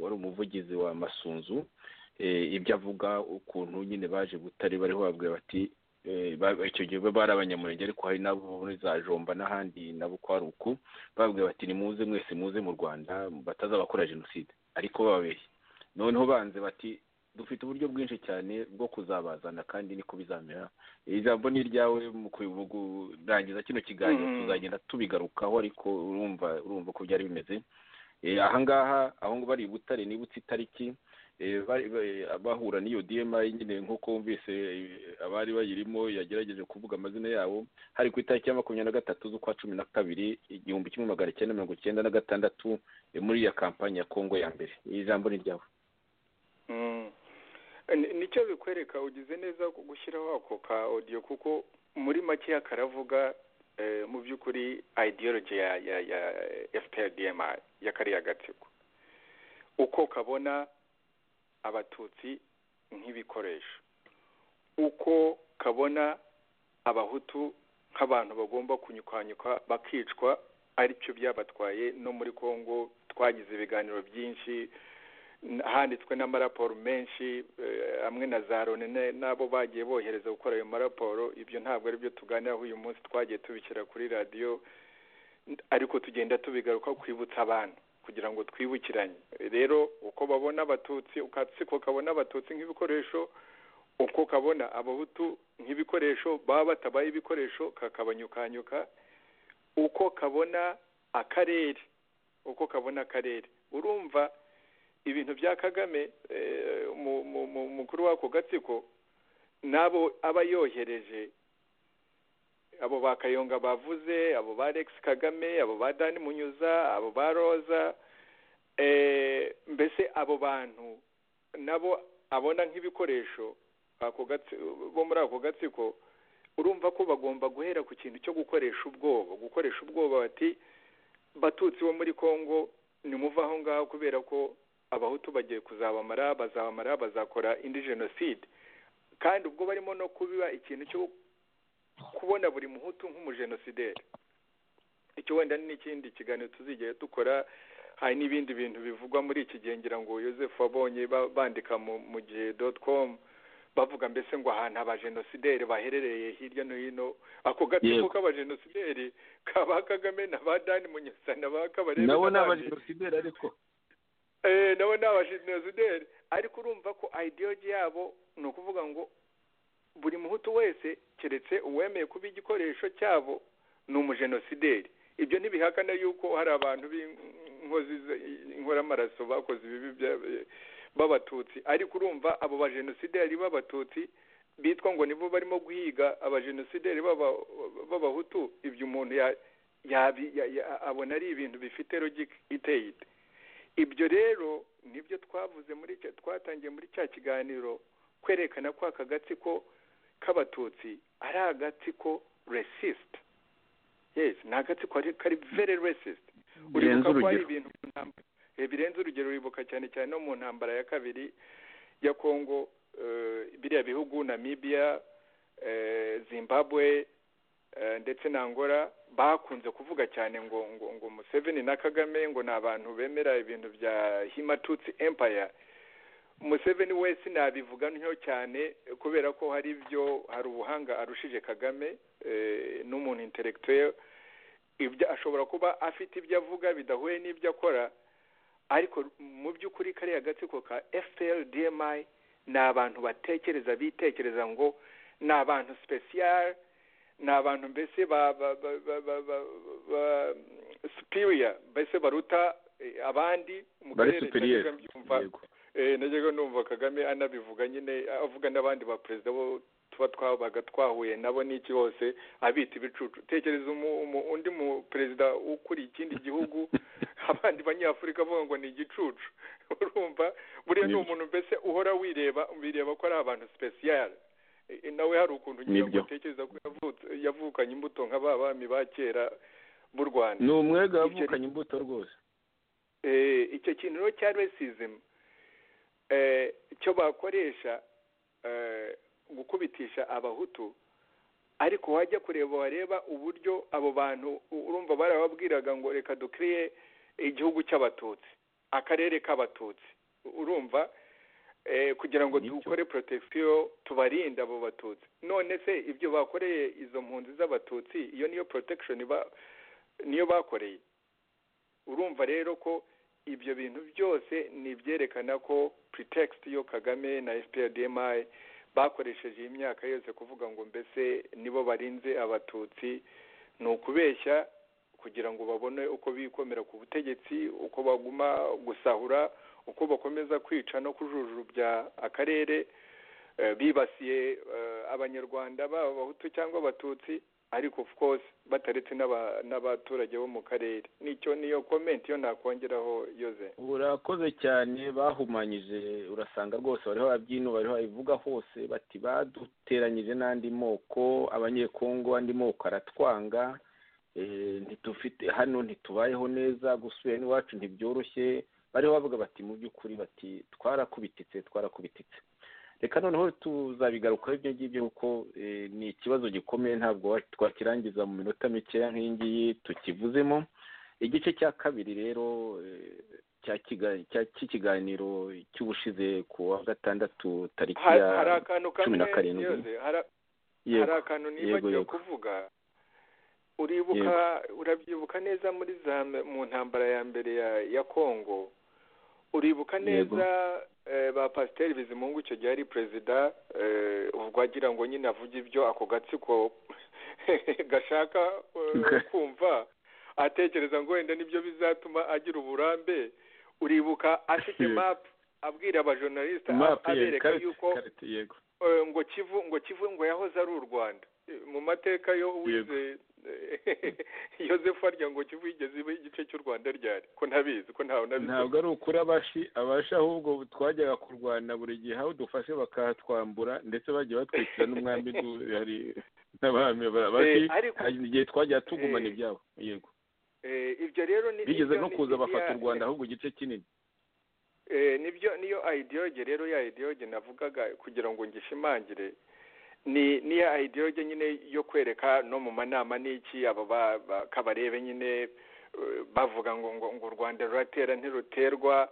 wari umuvugizi wa masunzu ibyo avuga ukuntu nyine baje butare bariho babwira bati icyo gihe bari abanyamurenge ariko hari nabo muri za jomba n'ahandi nabo kwa ruku bababwira bati nimuze mwese muze mu rwanda batazabakora jenoside ariko bababeshye noneho banze bati dufite uburyo bwinshi cyane bwo kuzabazana kandi niko bizamera ijambo ni iryawe mu kurangiza kino kiganiro tuzagenda tubigarukaho ariko urumva urumva ko byari bimeze ahangaha aho bari i butare nibutse itariki bahura n'iyo dma nyine nk'uko wumvise abari bayirimo yagerageje kuvuga amazina yabo hari ku itariki ya makumyabiri na gatatu z'ukwa cumi na kabiri igihumbi kimwe magana cyenda mirongo icyenda na gatandatu muri ya kampani ya kongo ya mbere iri jambo ni iryawe nicyo bikwereka ugize neza gushyiraho ako ka odiyo kuko muri makeya karavuga mu by'ukuri ideology ya ya ya fprdm ya kariya gatsiko uko kabona abatutsi nk'ibikoresho uko kabona abahutu nk'abantu bagomba kunyikwanyikwa bakicwa aricyo byabatwaye no muri congo twagize ibiganiro byinshi handitswe n'amaraporo menshi hamwe na za rone n'abo bagiye bohereza gukora ayo maraporo ibyo ntabwo ari byo tuganiraho uyu munsi twagiye tubishyira kuri radiyo ariko tugenda tubigaruka kwibutsa abantu kugira ngo twibukiranye rero uko babona abatutsi ukatsiko kabona abatutsi nk'ibikoresho uko kabona abahutu nk'ibikoresho baba batabaye ibikoresho kakabanyukanyuka uko kabona akarere uko kabona akarere urumva ibintu bya kagame mukuru w'ako gatsiko n'abo aba yohereje abo ba kayonga bavuze abo ba rex kagame abo ba dani munyuza abo ba roza mbese abo bantu nabo abona nk'ibikoresho bo muri ako gatsiko urumva ko bagomba guhera ku kintu cyo gukoresha ubwoba gukoresha ubwoba bati batutsi bo muri congo nimuva aho ngaho kubera ko abahutu bagiye kuzabamara bazabamara bazakora indi jenoside kandi ubwo barimo no kubiba ikintu cyo kubona buri muhutu nk'umujenosideri icyo wenda n'ikindi kiganiro tuzigiye dukora hari n'ibindi bintu bivugwa muri iki gihe ngira ngo Joseph wabonye bandika mu gihe doti komu bavuga mbese ngo ahantu abajenosideri baherereye hirya no hino ako gatsiko k'abajenosideri kaba kagame na ba dani munyusa na ba kabarebe nabo ni abajenosideri ariko nabo ni abajenosideri ariko urumva ko ideology yabo ni ukuvuga ngo buri muhutu wese keretse uwemeye kuba igikoresho cyabo ni umujenosideri ibyo ntibihakana yuko hari abantu b'inkozi inkoramaraso bakoze ibibi b'abatutsi ariko urumva abo bajenosideri b'abatutsi bitwa ngo nibo barimo guhiga abajenosideri b'abahutu ibyo umuntu abona ari ibintu bifite logike iteye ite ibyo rero nibyo twavuze muri twatangiye muri cya kiganiro kwerekana ko aka gatsiko k'abatutsi ari agatsiko resisite yesi ni agatsiko kari veri resisite uribuka ko hari ibintu birenze urugero uribuka cyane cyane no mu ntambara ya kabiri ya kongo biriya bihugu namibiya zimbabwe ndetse na ngora bakunze kuvuga cyane ngo ngo ngo museveni na kagame ngo ni abantu bemera ibintu bya himatutsi empaya museveni we sinabivuga ntyo cyane kubera ko hari ibyo hari ubuhanga arushije kagame n'umuntu interegitire ibyo ashobora kuba afite ibyo avuga bidahuye n'ibyo akora ariko mu by'ukuri kariya gatsiko ka fpr dmi ni abantu batekereza bitekereza ngo ni abantu sipesiyare ni abantu mbese ba superiya mbese baruta abandi mu karere najyaga numva kagame anabivuga nyine avuga n'abandi ba perezida bo tuba twabaga twahuye nabo n'iki bose abita ibicucu tekereza undi mu perezida ukuriye ikindi gihugu abandi banyafurika avuga ngo ni igicucu urumva buriya ni umuntu mbese uhora wireba wireba ko ari abantu sipesiyare nawe hari ukuntu ngira ngo utekereza ko yavukanye imbuto nka ba bami ba kera b'u rwanda ni umwega wavukanye imbuto rwose icyo kintu rero cya resizimu cyo bakoresha gukubitisha abahutu ariko wajya kureba wareba uburyo abo bantu urumva barababwiraga ngo reka dukiriye igihugu cy'abatutsi akarere k'abatutsi urumva kugira ngo dukore porotesiyo tubarinde abo batutsi none se ibyo bakoreye izo mpunzi z'abatutsi iyo niyo porotekishoni niyo bakoreye urumva rero ko ibyo bintu byose ni ibyerekana ko pretext yo kagame na fprdmi bakoresheje iyi myaka yose kuvuga ngo mbese nibo barinze abatutsi ni ukubeshya kugira ngo babone uko bikomera ku butegetsi uko baguma gusahura uko bakomeza kwica no kujujubya akarere eh, bibasiye eh, abanyarwanda baba abahutu cyangwa abatutsi ariko of course bataretse n'aba- n'abaturage bo mu karere nicyo niyo comment yo nakongeraho yoze urakoze cyane bahumanyije urasanga rwose bariho ababyinu bariho abivuga hose bati baduteranyije n'andi moko abanyekongo andi moko aratwanga eh, ntitufite hano ntitubayeho neza gusubira iwacu ntibyoroshye bariho bavuga bati mu by'ukuri bati twarakubititse twarakubititse reka noneho tuzabigarukaho ibyo ngibyo kuko eh, ni ikibazo gikomeye ntabwo wa- twakirangiza mu minota mikeya nk'iyi ngiyi tukivuzemo igice cya kabiri rero eh, cya kiga- cya- cy'ikiganiro cy'ubushize ku wa gatandatu tariki hari ya hari akantu cumi kamwe na karindwi yoze hari hari yego akantu yego nibagiwe yego kuvuga uribuka urabyibuka neza muri za mu ntambara ya mbere ya ya kongo uribuka Yego. neza eh, ba pasiteri bizimungu icyo gihe ari perezida eh, ubwo agira ngo nyine avuge ibyo ako gatsiko gashaka eh, kumva atekereza ngo wenda nibyo bizatuma agira uburambe uribuka afite Yego. mapu abwira abajournaliste Map, ab- yego, abereka karite, yuko karite, yego eh, ngo kivu ngo kivu ngo yahoze ari u rwanda Eh, mu mateka yo wize yosefu arya ngo kivu yigeze iba igice cy'u rwanda ryari ko ntabizi ko ntawe ntabwo nabizi ari ukuri abashi abashi ahubwo twajyaga kurwana buri gihe aho dufashe bakahatwambura ndetse bagiye batwikira n'umwami du- hari n'abami abashi Eh, ariko- hari igihe twajyaga tugumana Eh, ibyabo yego Eh, ibyo rero ni bigeze ibyo no ni- kuza ni- bafata ya- u rwanda ahubwo igice kinini eh, nibyo niyo ideology rero ya ideology navugaga kugira ngo ngishimangire ni niya ideology nyine yo kwereka no mu manama n'iki aba ba- ba- kabarebe nyine eh, bavuga ngo ngo ngo u rwanda ruratera ntiruterwa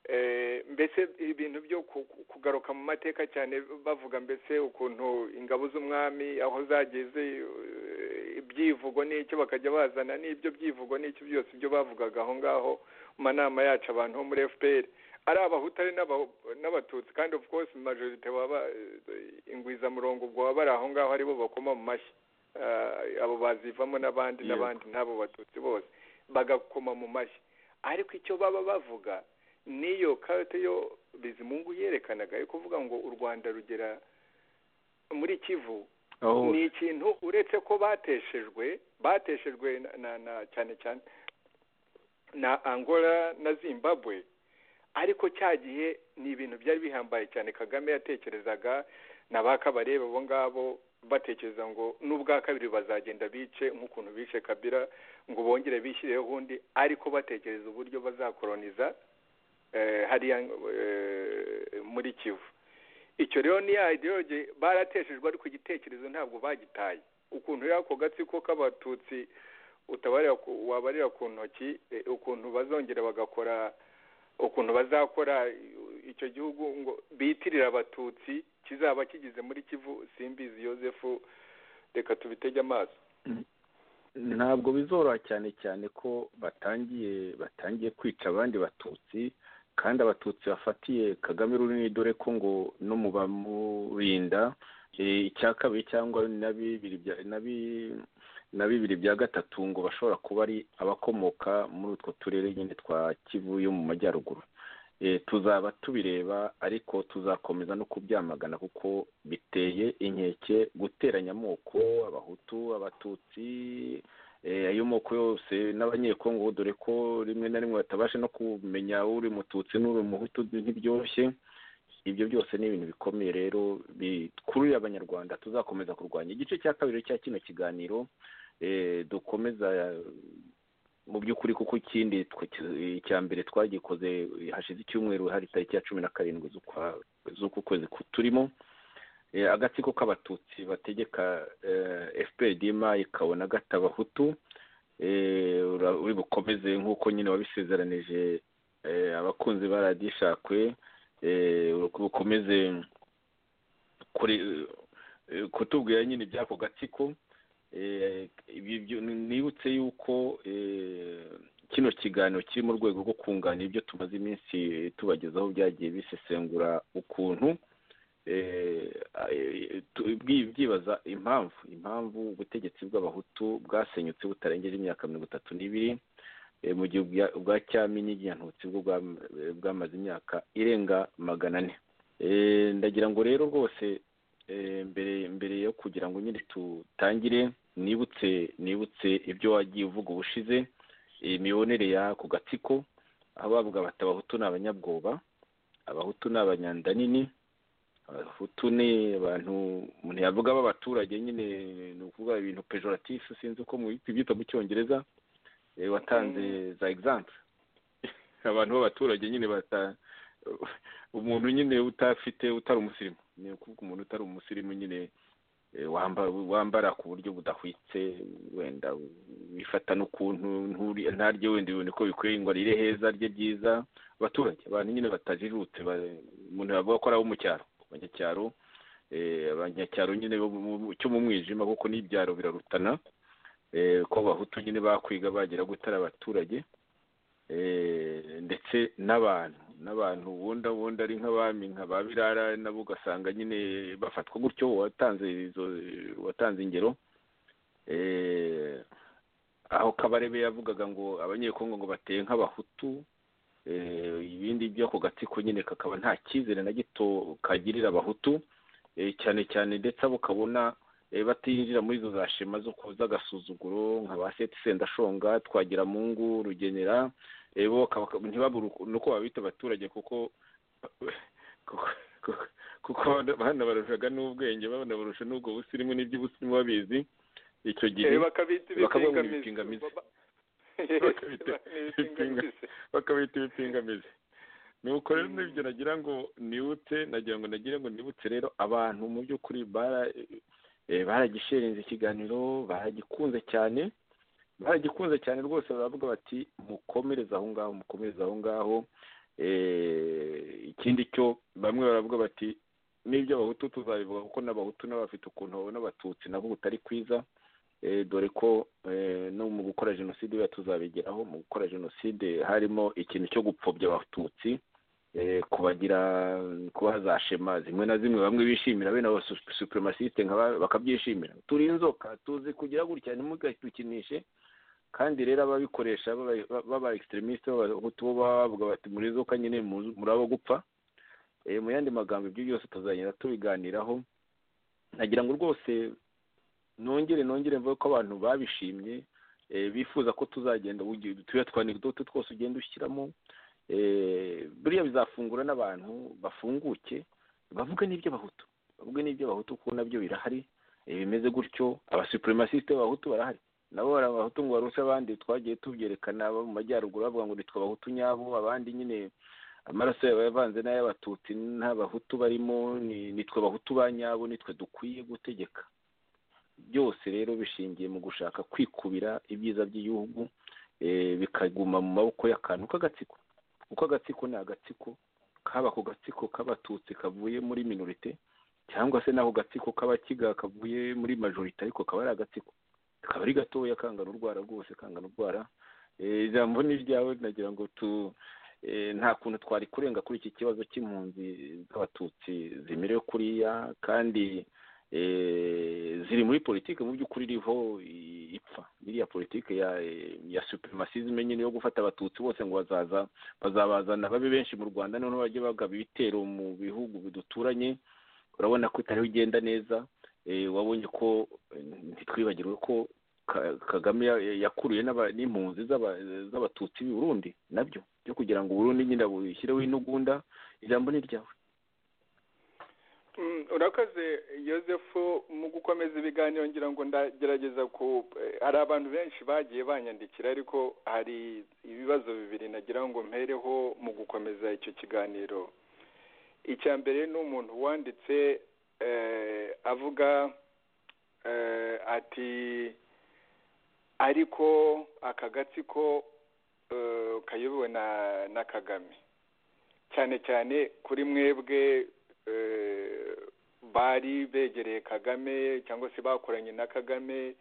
eh, mbese ibintu byo ku- ku- kugaruka mu mateka cyane bavuga mbese ukuntu ingabo z'umwami aho zageze eh, ibyivugo n'icyo bakajya bazana n'ibyo byivugo n'icyo byose ibyo bavugaga aho ngaho mu manama yacu abantu bo muri fpr ari abahutu ari n'aba- n'abatutsi kandi of course majorite baba eh, ingwizamurongo ubwo baba bari aho ngaho aribo bakoma mu mashyi Eh, abo bazivamo n'abandi Yego. n'abandi n'abo batutsi bose bagakoma mu mashyi ariko icyo baba bavuga niyo karate yo bizimungu yerekanaga yo kuvuga ngo u rwanda rugera muri kivu aho ni ikintu uretse ko bateshejwe bateshejwe na- na, na cyane cyane na angola na zimbabwe ariko cya gihe ni ibintu byari bihambaye cyane kagame yatekerezaga na ba kabarebe abo ngabo batekereza ngo n'ubwa kabiri bazagenda bice nk'ukuntu bishe kabira ngo bongere bishyireho ubundi ariko batekereza uburyo bazakoroniza eh, hariya eh, muri kivu icyo rero ni ya ideology barateshejwe ariko igitekerezo ntabwo bagitaye ukuntu y'ako gatsiko k'abatutsi utabarira ku- wabarira ku ntoki eh, ukuntu bazongera bagakora ukuntu bazakora icyo gihugu ngo bitirire abatutsi kizaba kigeze muri kivu simbizi yosefu reka tubitege amaso ntabwo bizoroha cyane cyane ko batangiye batangiye kwica abandi batutsi kandi abatutsi bafatiye kagame runini dore ko ngo no mu bamurinda eh, icya kabiri cyangwa na bibiri bya na bi- na bibiri bya gatatu ngo bashobora kuba ari abakomoka muri utwo turere nyine twa kivu yo mu majyaruguru Eh, tuzaba tubireba ariko tuzakomeza no kubyamagana kuko biteye inkeke guteranya amoko abahutu abatutsi eh, ayo moko yose n'abanyekongo dore ko rimwe na rimwe batabasha no kumenya uri mututsi n'uri umuhutu ntibyoroshye ibyo byose ni ibintu bikomeye rero bikururira abanyarwanda tuzakomeza kurwanya igice cya kabiri cya kino kiganiro eh, dukomeza mu by'ukuri kuko ikindi twe- icya mbere twagikoze hashize icyumweru hari tariki ya cumi na karindwi z'ukwa- z'uku kwezi ku- turimo Eh, agatsiko k'abatutsi bategeka fpdma ikabona gata abahutu Eh, ura- uri bukomeze nk'uko nyine wabisezeranije eh, abakunzi ba radiyo ishakwe eh, uri bukomeze kuri eh, kutubwira nyine iby'ako gatsiko Eh, ibi byo- nibutse yuko eh, kino kiganiro kiri mu rwego rwo kunganira ibyo tumaze iminsi tubagezaho byagiye bisesengura ukuntu eh, eh, tu- bwi- byibaza impamvu impamvu ubutegetsi bw'abahutu bwasenyutse butarengeje imyaka mirongo itatu n'ibiri mu gihe ubwa- ubwa cyaminyi nyantutsi bwo bwa- bwamaze imyaka irenga magana ane Eh, ndagira ngo rero rwose eh, mbere mbere yo kugira ngo nyine dutangire nibutse nibutse ibyo wagiye uvuga ubushize imibonere ya ku gatsiko aho bavuga bati abahutu ni abanyabwoba abahutu ni abanyandanini abahutu ni abantu umuntu yavuga b'abaturage nyine ni ukuvuga ibintu pejoratifu sinzi uko muhita ibyita mu cyongereza Eh, watanze za egizampe abantu b'abaturage nyine bata umuntu nyine utafite utari umusirimu ni ukuvuga umuntu utari umusirimu nyine eh, wamba- wambara ku buryo budahwitse wenda wifata n'ukuntu nturi- ntarye wenda ibintu uko bikwiye ngo arire heza arye byiza abaturage abantu nyine batajijutse ba- umuntu yavuga ko ari abo mu cyaro abanyacyaro eh, abanyacyaro nyine bo mu- mu- cyo mu mwijima kuko n'ibyaro birarutana eh, ko abahutu nyine bakwiga bagera gutara abaturage eh, ndetse n'abantu n'abantu wunda wunda ari nk'abami nka ba birara nabo ugasanga nyine bafatwa gutyo watanze izo watanze ingero eh, aho kabarebe yavugaga ngo abanyekongo ngo bateye nk'abahutu eh, ibindi byo ako gatsiko nyine kakaba nta cyizere na gito kagirira abahutu eh, cyane cyane ndetse abo ukabona eh, batinjira muri izo za shema zo ku- z'agasuzuguro nka ba seti sendashonga twagiramungu rugenera eh, bo bakaba- ntibabure uko- n'uko babita abaturage kuko kuko- kuko- kuko banabarushaga n'ubwenge banabarusha n'ubwo busirimu n'iby'ubusirimu babizi icyo gihe Eh, bakabita bakababwira ibipingamizi. ibipingamizi bakabita ibipinga- bakabita ibipingamizi nuko rero nibyo nagira ngo nibutse nagira ngo nagira ngo nibutse rero abantu mu by'ukuri bara eh, baragishereza ikiganiro baragikunze cyane baragikunze cyane rwose baravuga bati mukomereze aho ngaho mukomereze aho ngaho Eh, ikindi cyo bamwe baravuga bati n'ibyo abahutu tuzabivuga kuko n'abahutu nabo bafite ukuntu babona abatutsi nabo butari kwiza Eh, dore ko eh, no mu gukora jenoside biba tuzabigeraho mu gukora jenoside harimo ikintu cyo gupfobya abatutsi eh, kubagira kubaha za shema zimwe na zimwe bamwe bishimira bene aba superimasite bakabyishimira turi inzoka tuzi kugira gutya ntimugadukinishe kandi rero ababikoresha baba- baba extremiste b'abahutu bo baba bavuga bati muri inzoka nyine muzi- muri abo gupfa Eh, mu yandi magambo ibyo byose tuzagenda tubiganiraho nagira ngo rwose nongere nongere mvuge ko abantu babishimye eh, bifuza ko tuzagenda ugi- turiya twanekdote twose ugenda ushyiramo eh, buriya bizafungura n'abantu bafunguke bavuge n'ibyo abahutu bavuge n'ibyo abahutu kuko nabyo birahari eh, bimeze gutyo abasupremacisite b'abahutu barahari nabo bari abahutu ngo baruse abandi twagiye tubyerekana abo mu majyaruguru bavuga ngo nitwe abahutu nyabo abandi nyine amaraso yaba yavanze n'ay'abatutsi nta bahutu barimo ni- nitwe abahutu ba nyabo nitwe dukwiye gutegeka byose rero bishingiye mu gushaka kwikubira ibyiza by'igihugu eh, bikaguma mu maboko y'akantu k'agatsiko kuko agatsiko ni agatsiko kaba ako gatsiko k'abatutsi kavuye muri minorite cyangwa se n'ako gatsiko k'abakiga kavuye muri majorite ariko kaba ari agatsiko kaba ari gatoya kangana urwara rwose kangana urwara Eh, ijambo ni iryawe nagira ngo tu eh, nta kuntu twari kurenga kuri iki kibazo cy'impunzi z'abatutsi zimerewe kuriya kandi eh, ziri muri politiki mu by'ukuri iriho i- ipfa iriya politiki ya eh, ya supremacisme nyine yo gufata abatutsi bose ngo bazaza bazabazana babe benshi mu rwanda noneho bajye bagaba ibitero mu bihugu biduturanye urabona ko itariho igenda neza eh, wabonye ko eh, ntitwibagirwe ko Ka- kagame ya- yakuruye n'aba- n'impunzi z'aba- z'abatutsi b'i burundi nabyo byo kugira ngo uburundi nyine bushyireho intugunda ijambo ni ryawe Mm, urakoze Yosefu mu gukomeza ibiganiro ngira ngo ndagerageza ku eh, hari abantu benshi bagiye banyandikira ariko hari ibibazo bibiri nagira ngo mpereho mu gukomeza icyo kiganiro icya mbere ni umuntu wanditse eh, avuga eh, ati ariko aka gatsiko eh, kayobowe na na kagame cyane cyane kuri mwebwe eh, bari begereye kagame cyangwa se bakoranye na kagame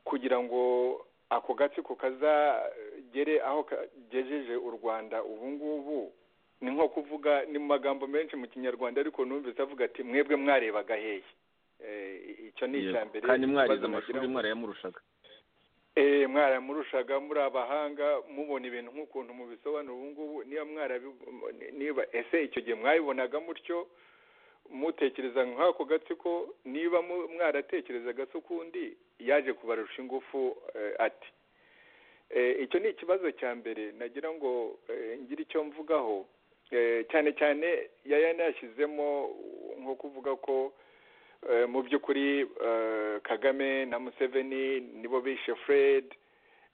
kugira ngo ako gatsiko kazagere aho kagejeje u rwanda ubu ngubu ni nko kuvuga ni mu magambo menshi mu kinyarwanda ariko numvise avuga ati mwebwe mwarebaga hehe Eh, icyo ni icya Yego. mbere kandi mwarize ikibazo nagira amashuri ngo- mwarayamurushaga eh mwaramurushaga muri abahanga mubona ibintu nk'ukuntu mubisobanura ubu ngubu niba mwarabi niba ese icyo gihe mwabibonaga mutyo mutekereza nk'ako gatsiko niba mu- mwaratekerezaga se ukundi yaje kubarusha ingufu eh, ati Eh, icyo ni ikibazo cya mbere nagira ngo eh, ngire icyo mvugaho Eh, cyane cyane yaya yanashyizemo nko kuvuga ko eh, mu by'ukuri eh, kagame na museveni nibo bishe fred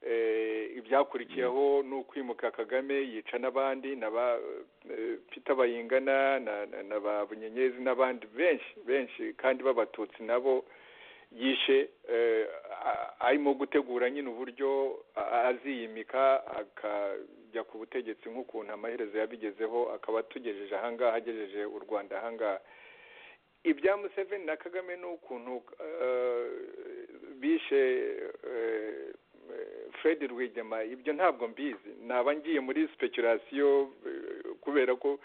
eh, ibyakurikiyeho ni ukwimuka kagame yica n'abandi na ba eh, peter bayingana na, na, na ba bunyenyezi n'abandi benshi benshi kandi b'abatutsi nabo yishe eh, a- arimo gutegura nyine uburyo a- aziyimika akajya ku butegetsi nk'ukuntu amaherezo yabigezeho akaba atugejeje ahangaha agejeje u rwanda ahangaha ibya museveni na kagame ni ukuntu eh, bishe eh, fred rwigema ibyo ntabwo mbizi naba ngiye muri speculation eh, kubera ko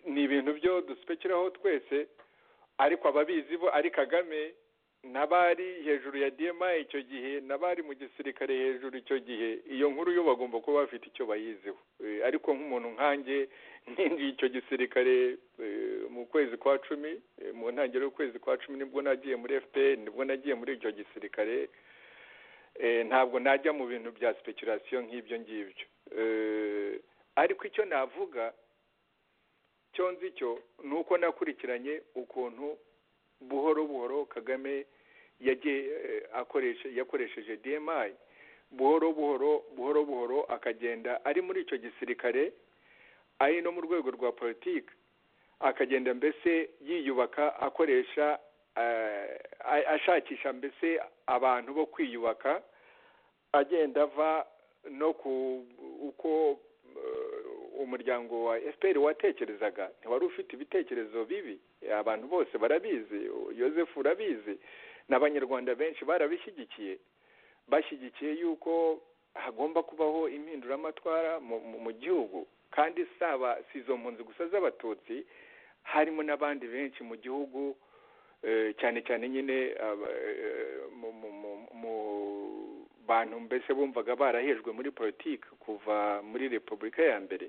ni ibintu byo duspekeraho twese ariko ababizi bo ari kagame n'abari hejuru ya dma icyo gihe n'abari mu gisirikare hejuru icyo gihe iyo nkuru yo bagomba kuba bafite icyo bayiziho Eh, ariko nk'umuntu nkanjye nkinjiye icyo gisirikare eh, mu kwezi kwa cumi eh, mu ntangiriro y'ukwezi kwa cumi nibwo nagiye muri fpr nibwo nagiye muri icyo gisirikare Eh, ntabwo najya mu bintu bya speculation nk'ibyo ngibyo Eh, ariko icyo navuga cyo nzi cyo ni uko nakurikiranye ukuntu buhoro buhoro kagame yagiye eh, akoresha yakoresheje dmi buhoro buhoro buhoro buhoro akagenda ari muri icyo gisirikare ari no mu rwego rwa politiki akagenda mbese yiyubaka akoresha eh, a- ashakisha mbese abantu bo kwiyubaka agenda ava no ku uko eh, umuryango wa fpr watekerezaga ntiwari ufite ibitekerezo bibi abantu bose barabizi yosefu urabizi n'abanyarwanda benshi barabishyigikiye bashyigikiye yuko hagomba kubaho impinduramatwara mu- mu- mu gihugu kandi saba si izo mpunzi gusa z'abatutsi harimo n'abandi benshi mu gihugu eh, cyane cyane nyine aba- eh, mu- mu- mu- mu bantu mbese bumvaga barahejwe muri politiki kuva muri repubulika ya mbere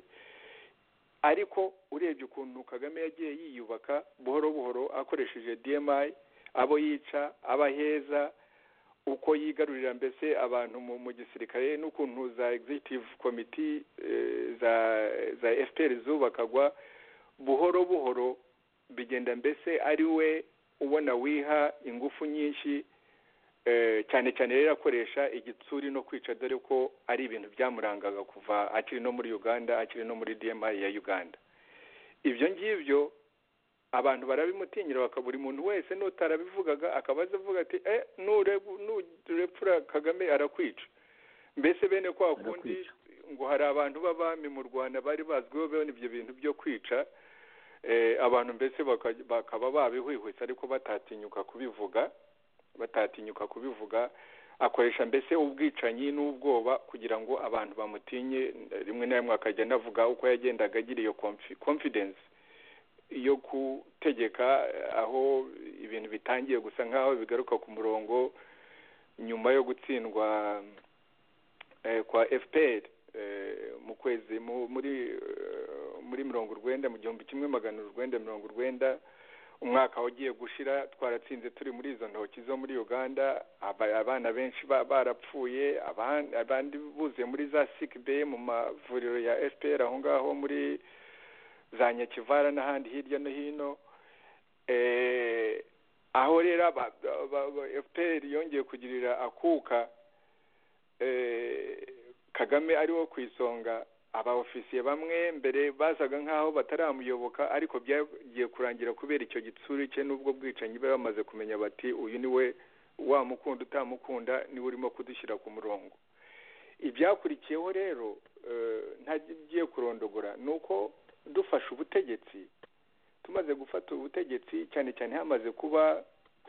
ariko urebye ukuntu kagame yagiye yiyubaka buhoro buhoro akoresheje dmi abo yica abaheza uko yigarurira mbese abantu mu, mu gisirikare n'ukuntu za executive committee eh, za za fpr zubakagwa buhoro buhoro bigenda mbese ari we ubona wiha ingufu nyinshi eh, cyane cyane rero akoresha igitsuri no kwica dore ko ari ibintu byamurangaga kuva akiri no muri uganda akiri no muri dmi ya uganda ibyo ngibyo abantu barabimutinyira baka buri muntu wese n'utarabivugaga akaba aza avuga ati eh nuregu nurepfura kagame arakwica mbese bene kwa kundi ngo hari abantu b'abami mu rwanda bari bazwiho bene ibyo bintu byo kwica eh, abantu mbese baka- bakaba babihwihwitse ariko batatinyuka kubivuga batatinyuka kubivuga akoresha mbese ubwicanyi n'ubwoba kugira ngo abantu bamutinye rimwe na rimwe akajya anavuga uko yagendaga agira iyo confi- confidence yo gutegeka eh, aho ibintu bitangiye gusa nk'aho bigaruka ku murongo nyuma yo gutsindwa eh, kwa fpr eh, mu kwezi mu- muri eh, muri mirongo urwenda mu gihumbi kimwe magana urwenda mirongo urwenda umwaka ugiye gushira twaratsinze turi muri izo ntoki zo muri uganda aba- abana benshi ba- barapfuye aban- abandi buzuye muri za sikbe mu mavuriro ya fpr aho ngaho muri za nyakivara n'ahandi hirya no hino eh, aho rero aba- aba- aba- fpr yongeye kugirira akuka eh, kagame ari wo ku isonga abaofisiye bamwe mbere basaga nk'aho bataramuyoboka ariko byagiye kurangira kubera icyo gitsuri cye n'ubwo bwicanyi bari bamaze kumenya bati uyu ni we wamukunda utamukunda niwe urimo kudushyira ku murongo ibyakurikiyeho rero eh, ntagiye kurondogora ni uko dufashe ubutegetsi tumaze gufata ubutegetsi cyane cyane hamaze kuba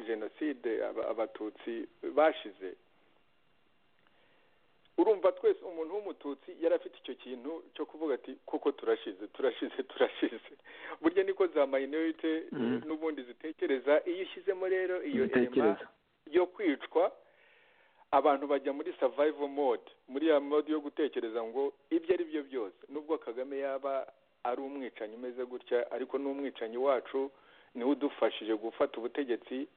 jenoside aba- abatutsi bashize urumva twese umuntu w'umututsi yari afite icyo kintu cyo kuvuga ati kuko turashize turashize turashize burya niko za minorite Mhm. n'ubundi zitekereza iyo ushyizemo rero iyo elema Zitekereza. yo kwicwa abantu bajya muri survival mode muri ya mode yo gutekereza ngo ibyo ari byo byose nubwo kagame yaba ari umwicanyi umeze gutya ariko n'umwicanyi wacu niwe udufashije gufata ubutegetsi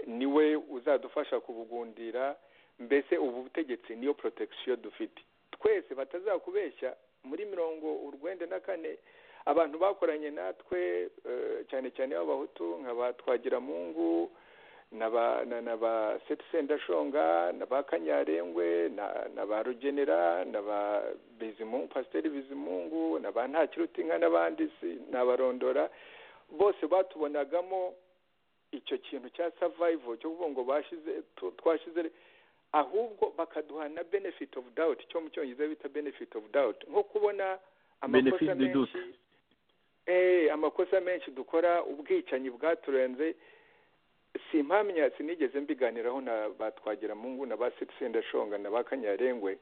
niwe uzadufasha kubugundira mbese ubu butegetsi niyo protection dufite twese batazakubeshya muri mirongo urwenda na kane abantu bakoranye natwe eh, cyane cyane b'abahutu nka ba twagiramungu na ba na- na ba seti sendashonga na ba kanyarengwe na- na ba rugenera na ba bizimungu pasiteri bizimungu na ba ntakirutinka n'abandi si- n'abarondora bose batubonagamo icyo kintu cya survival cyo kuvuga ngo bashize tu- twashize ahubwo bakaduha na benefit of doubt cyo mu cyongereza bita benefit of doubt nko kubona amakosa benefit du menshi doute eh amakosa menshi dukora ubwicanyi bwaturenze simpamya sinigeze mbiganiraho na batwagira mungu na ba sendashonga na ba kanyarengwe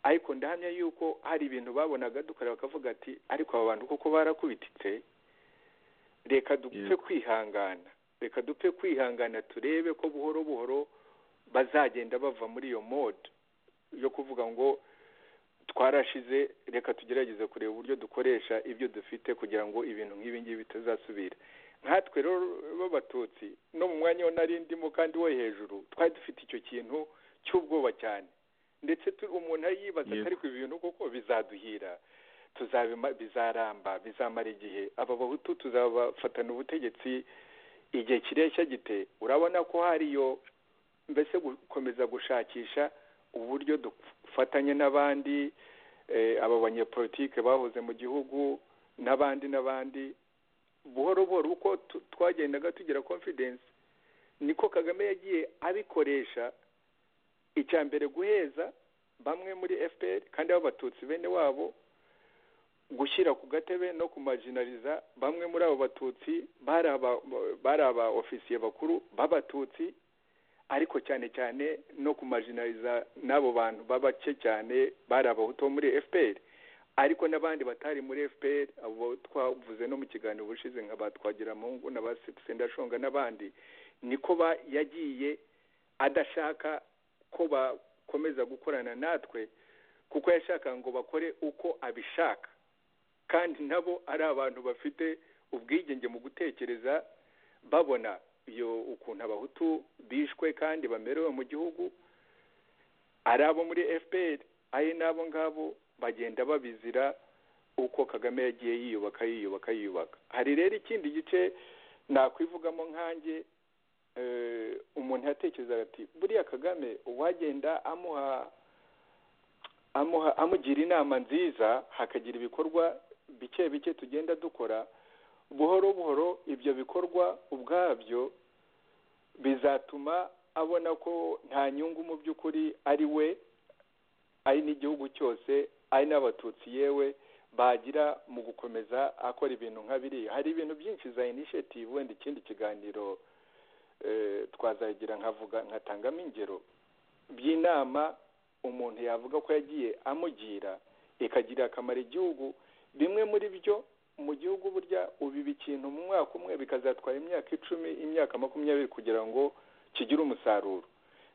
ariko ndahamya yuko hari ibintu babonaga dukora bakavuga ati ariko aba bantu kuko barakubititse reka dupfe kwihangana reka dupfe kwihangana turebe ko buhoro buhoro bazagenda bava muri iyo mode yo kuvuga ngo twarashize reka tugerageze kureba uburyo dukoresha ibyo dufite kugira ngo ibintu nk'ibi ngibi bitazasubira nkatwe rero b'abatutsi no mu mwanya wo nari ndimo kandi wo hejuru twari dufite icyo kintu cy'ubwoba cyane ndetse tu- umuntu ari yibaza ati Yego. ariko ibi bintu koko bizaduhira tuzabima bizaramba bizamara igihe aba bahutu tuzabafatana ubutegetsi igihe kireshya gite urabona ko hariyo mbese gukomeza gushakisha uburyo dufatanye n'abandi eh, aba banyepolitike bahoze mu gihugu n'abandi n'abandi buhoro buhoro uko tu- twagendaga tugira confidence niko kagame yagiye abikoresha icya mbere guheza bamwe muri fpr kandi b'abatutsi bene wabo gushyira ku gatebe no kumajinariza bamwe muri abo batutsi bari aba- bari aba ofisiye bakuru b'abatutsi ariko cyane cyane no kumajinariza n'abo bantu b'abake cyane bari abahutu bo muri fpr ariko n'abandi batari muri fpr abo twavuze no mu kiganiro ubushize nka ba twagiramungu na ba sendashonga n'abandi niko ba- yagiye adashaka ko bakomeza gukorana natwe kuko yashaka ngo bakore uko abishaka kandi nabo ari abantu bafite ubwigenge mu gutekereza babona iyo ukuntu abahutu bishwe kandi bamerewe mu gihugu ari abo muri fpr ari n'abo ngabo bagenda babizira uko kagame yagiye yiyubaka yiyubaka yiyubaka hari rero ikindi gice nakwivugamo nkanjye eh, umuntu yatekerezaga ati buriya kagame uwagenda amuha amuha amugira inama nziza hakagira ibikorwa bike bike tugenda dukora buhoro buhoro ibyo bikorwa ubwabyo bizatuma abona ko nta nyungu mu by'ukuri ari we ari n'igihugu cyose ari n'abatutsi yewe bagira mu gukomeza akora ibintu nka biriya hari ibintu byinshi za initiative wenda ikindi kiganiro eh, twazagira nkavuga nkatangamo ingero by'inama umuntu yavuga ko yagiye amugira ikagirira akamaro igihugu bimwe muri byo mu gihugu burya ubiba ikintu mu mwaka umwe bikazatwara imyaka icumi imyaka makumyabiri kugira ngo kigire umusaruro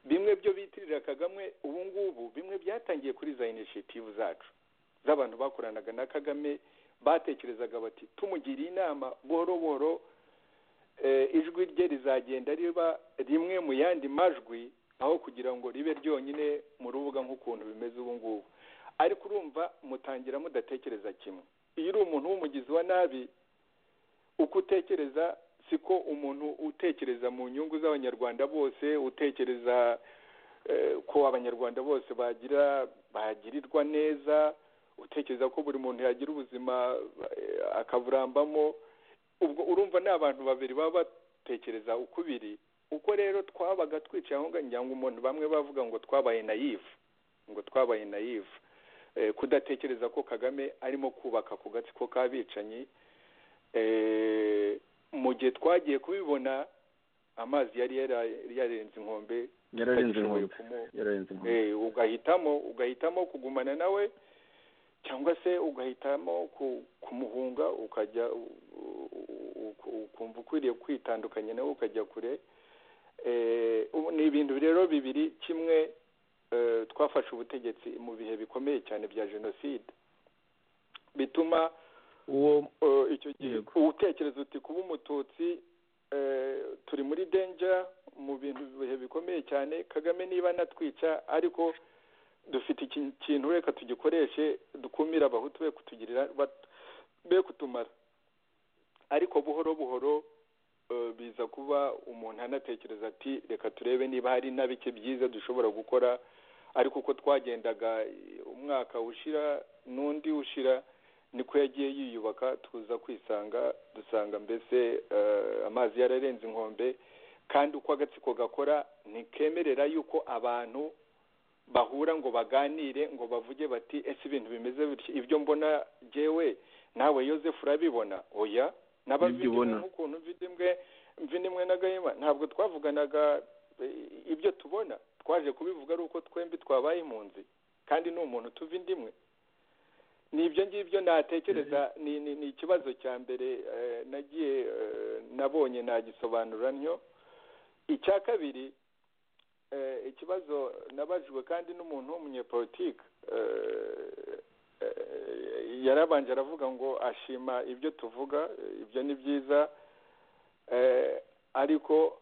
bimwe byo bitirira kagame ubu ngubu bimwe byatangiye kuri za initiative zacu z'abantu bakoranaga na kagame batekerezaga bati tumugiriye inama buhoro buhoro eh, ijwi rye rizagenda riba rimwe mu yandi majwi aho kugira ngo ribe ryonyine mu rubuga nk'ukuntu bimeze ubu ngubu ariko urumva mutangira mudatekereza kimwe iyo uri umuntu w'umugizi wa nabi uko utekereza siko umuntu utekereza mu nyungu z'abanyarwanda bose utekereza eh, ko abanyarwanda bose bagira bagirirwa neza utekereza ko buri muntu yagira ubuzima eh, akaburambamo ubwo urumva ni abantu babiri baba batekereza uko biri uko rero twabaga twicaye aho ngaho ngira ngo umuntu bamwe bavuga ngo twabaye nayive ngo twabaye nayive eh, kudatekereza ko kagame arimo kubaka ku gatsiko k'abicanyi eh, mu gihe twagiye kubibona amazi yari yara- yarenze inkombe yararenze tutagishoboye inkombe kumu- yararenze inkombe eh, ugahitamo ugahitamo kugumana nawe cyangwa se ugahitamo ku- kumuhunga ukajya u- u- u- ukumva ukwiriye kwitandukanya nawe ukajya kure Eh, ubu ni ibintu rero bibiri kimwe twafashe ubutegetsi mu bihe bikomeye cyane bya jenoside bituma uwo icyo gihe utekereza uti kuba umututsi turi muri denja mu bintu bihe bikomeye cyane kagame niba anatwica ariko dufite ikintu reka tugikoreshe dukumira abahutu be kutugirira be kutumara ariko buhoro buhoro biza kuba umuntu anatekereza ati reka turebe niba hari na bike byiza dushobora gukora ariko uko twagendaga umwaka ushira n'undi ushira niko yagiye yiyubaka tuza kwisanga dusanga mbese amazi yararenze inkombe kandi uko agatsiko gakora ntikemerera yuko abantu bahura ngo baganire ngo bavuge bati ese ibintu bimeze bityo ibyo mbona jyewe nawe yosef urabibona oya n'ababibona nk'ukuntu mvidimwe mvidimwe na gahima ntabwo twavuganaga ibyo tubona twaje kubivuga ari uko twembi twabaye impunzi kandi ni umuntu tuva indimwe ni ibyo ngibyo natekereza ni ikibazo cya mbere nagiye nabonye nagisobanura ntyo icya kabiri ikibazo nabajijwe kandi n'umuntu w'umunyepolitike yarabanje aravuga ngo ashima ibyo tuvuga ibyo ni byiza ariko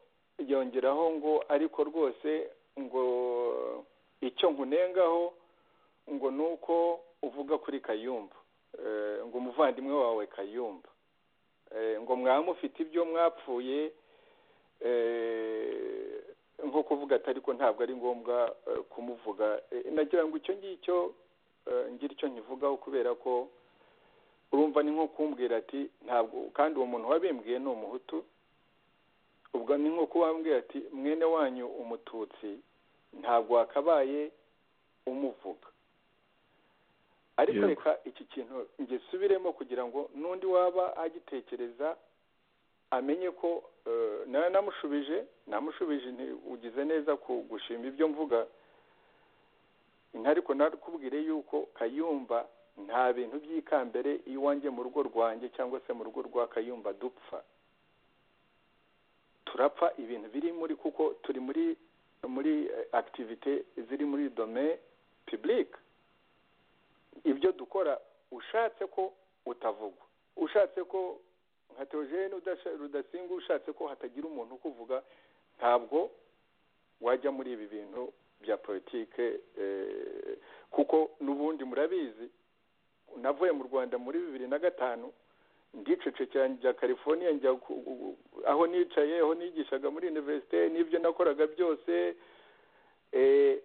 yongeraho ngo ariko rwose ngo icyo nkunengaho ngo ni uko uvuga kuri kayumba ngo umuvandimwe wawe kayumba ngo mwamufite ibyo mwapfuye nko kuvuga atari ko ntabwo ari ngombwa kumuvuga nagira ngo icyo ngicyo ngira icyo nkivugaho kubera ko urumva ni nko kumbwira ati ntabwo kandi uwo muntu wabimbwiye ni umuhutu ubwo ni nko kubambwira ati mwene wanyu umututsi ntabwo wakabaye umuvuga ariko reka iki kintu ngisubiremo kugira ngo n'undi waba agitekereza amenye ko namushubije namushubije ugize neza gushima ibyo mvuga ariko nakubwire yuko kayumba nta bintu by'ikambere iwanjye mu rugo rwanjye cyangwa se mu rugo rwa kayumba dupfa turapfa ibintu biri muri kuko turi muri muri akitivite ziri muri dome pibulike ibyo dukora ushatse ko utavugwa ushatse ko nka teogene rudasinga ushatse ko hatagira umuntu ukuvuga ntabwo wajya muri ibi bintu bya politike kuko n'ubundi murabizi navuye mu rwanda muri bibiri na gatanu ndicece cyane bya california njya aho nicaye aho nigishaga muri univerisite n'ibyo nakoraga byose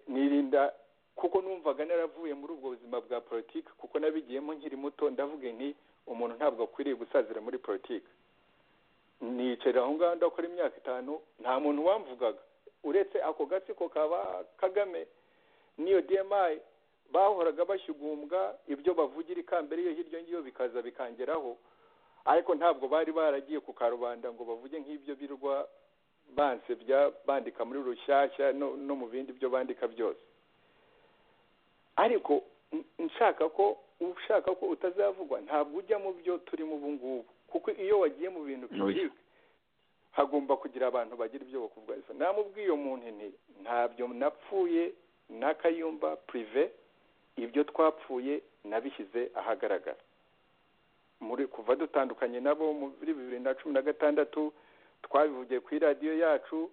nirinda kuko numvaga naravuye muri ubwo buzima bwa politiki kuko nabigiyemo nkiri muto ndavuga nti umuntu ntabwo akwiriye gusazira muri politiki nicara aho ngaho ndakora imyaka itanu nta muntu wamvugaga uretse ako gatsiko kaba kagame n'iyo dmi bahoraga bashyugumbwa ibyo bavugira ikambere iyo hirya ngiyo bikaza bikangeraho ariko ntabwo bari baragiye ku karubanda ngo bavuge nk'ibyo birwa bansebya bandika muri rushyashya no mu bindi byo bandika byose ariko nshaka ko ushaka ko utazavugwa ntabwo ujya mu byo turimo ubu ngubu kuko iyo wagiye mu bintu byihuse hagomba kugira abantu bagira ibyo bakuvuga namubwiye umuntu nti ntabyo napfuye n'akayumba purive ibyo twapfuye nabishyize ahagaragara muri kuva dutandukanye nabo muri bibiri na cumi na gatandatu twabivugiye kuri radiyo yacu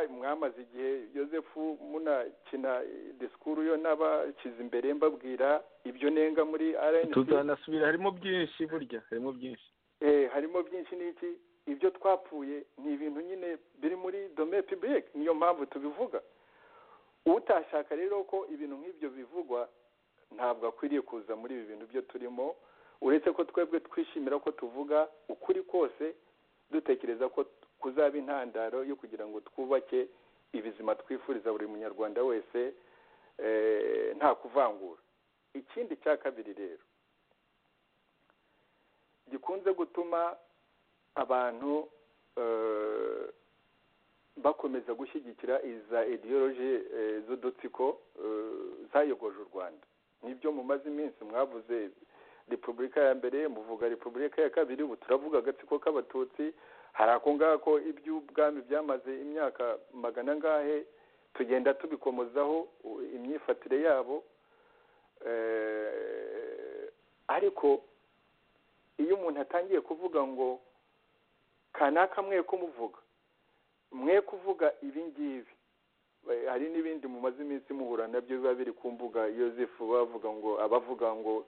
mwamaze igihe yosefu munakina disikuru yo n'abakize imbere mbabwira ibyo nenga muri rnc tuzanasubira harimo byinshi burya harimo byinshi harimo byinshi n'iki ibyo twapfuye ni ibintu nyine biri muri dome pibulike niyo mpamvu tubivuga utashaka rero ko ibintu nk'ibyo bivugwa ntabwo akwiriye kuza muri ibi bintu byo turimo uretse ko twebwe twishimira ko tuvuga ukuri kose dutekereza ko kuzaba intandaro yo kugira ngo twubake ibizima twifuriza buri munyarwanda wese nta kuvangura ikindi cya kabiri rero gikunze gutuma abantu bakomeza gushyigikira iza idiyoroji z'udutsiko zayogoje u rwanda nibyo mumaze iminsi mwavuze repubulika ya mbere muvuga repubulika ya kabiri ubu turavuga agatsiko k'abatutsi hari ako ngako iby'ubwami byamaze imyaka magana angahe tugenda tubikomozaho u- imyifatire yabo Eh, ariko iyo umuntu atangiye kuvuga ngo kanaka mwe ko muvuga mwe kuvuga ibi ngibi Eh, hari n'ibindi mumaze iminsi muhura nabyo biba biri ku mbuga yosefu bavuga ngo abavuga ngo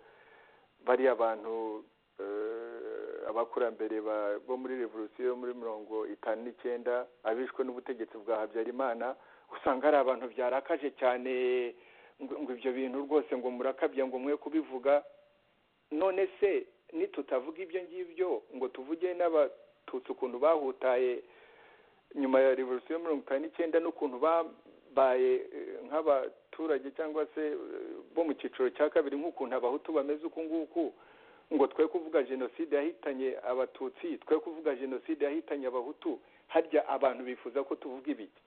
bariya bantu eh, abakurambere ba- bo muri revolisiyo yo muri mirongo itanu n'icyenda abishwe n'ubutegetsi bwa habyarimana usanga ari abantu byarakaje cyane ngo ngo ibyo bintu rwose ngo murakabya ngo mwe kubivuga none se nitutavuga ibyo ngibyo ngo tuvuge n'abatutsi ukuntu bahutaye nyuma ya revolisiyo yo mirongo itanu n'icyenda n'ukuntu babaye eh, nk'abaturage cyangwa se eh, bo mu cyiciro cya kabiri nk'ukuntu abahutu bameze uku nguku ngo twe kuvuga jenoside yahitanye abatutsi twe kuvuga jenoside yahitanye abahutu harya abantu bifuza ko tuvuga ibiki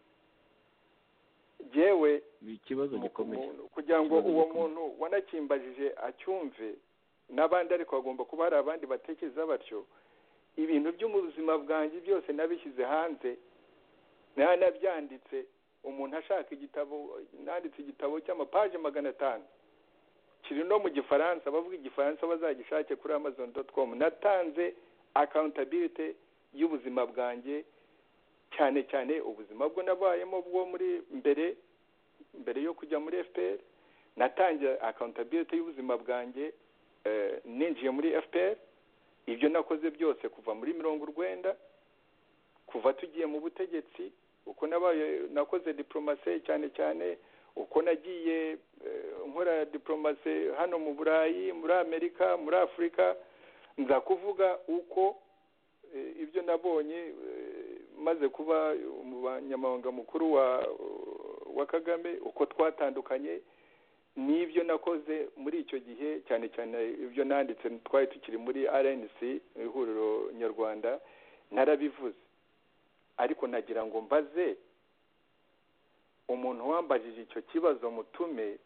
jewe ni ikibazo gikomeye kugira ngo Ikibazo uwo gikomeye. muntu wanakimbajije acyumve n'abandi ariko hagomba kuba hari abandi batekereza batyo ibintu byo mu buzima bwanjye byose nabishyize hanze nanabyanditse umuntu ashaka igitabo nanditse igitabo cy'amapaje magana atanu kiri no mu gifaransa abavuga igifaransa bazagishake kuri amazon dot com natanze accountability y'ubuzima bwanjye cyane cyane ubuzima bwo nabayemo bwo muri mbere mbere yo kujya muri fpr natangiye accountability y'ubuzima bwanjye eh, ninjiye muri fpr ibyo nakoze byose kuva muri mirongo urwenda kuva tugiye mu butegetsi uko nabaye nakoze diplomasi cyane cyane uko nagiye eh, nkora diplomasi hano mu burayi muri amerika muri afurika nza kuvuga uko eh, ibyo nabonye eh, maze kuba umunyamabanga mukuru wa wa kagame uko twatandukanye n'ibyo nakoze muri icyo gihe cyane cyane ibyo nanditse twari tukiri muri rnc ihuriro nyarwanda narabivuze ariko nagira ngo mbaze umuntu wambajije icyo kibazo mutume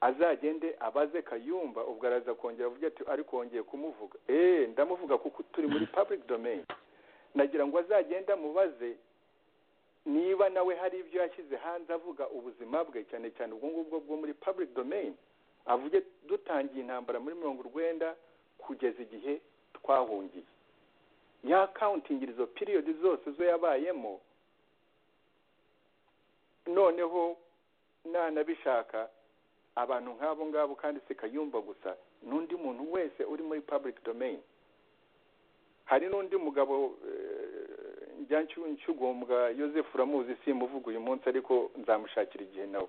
azagende abaze kayumba ubwo araza kongera avuge ati ariko wongeye kumuvuga eee ndamuvuga kuko turi muri public domain nagira ngo azagende amubaze niba nawe hari ibyo yashyize hanze avuga ubuzima bwe cyane cyane ubwo ngubwo bwo muri public domain avuge dutangiye intambara muri mirongo urwenda kugeza igihe twahungiye yakawuntingirizo izo piriyodi zose zo yabayemo noneho nanabishaka abantu nk'abo ngabo kandi si kayumba gusa n'undi muntu wese uri muri public domain hari n'undi mugabo eh, njya nshu- nshyugumbwa Joseph uramuzi simuvuga uyu munsi ariko nzamushakira igihe nawe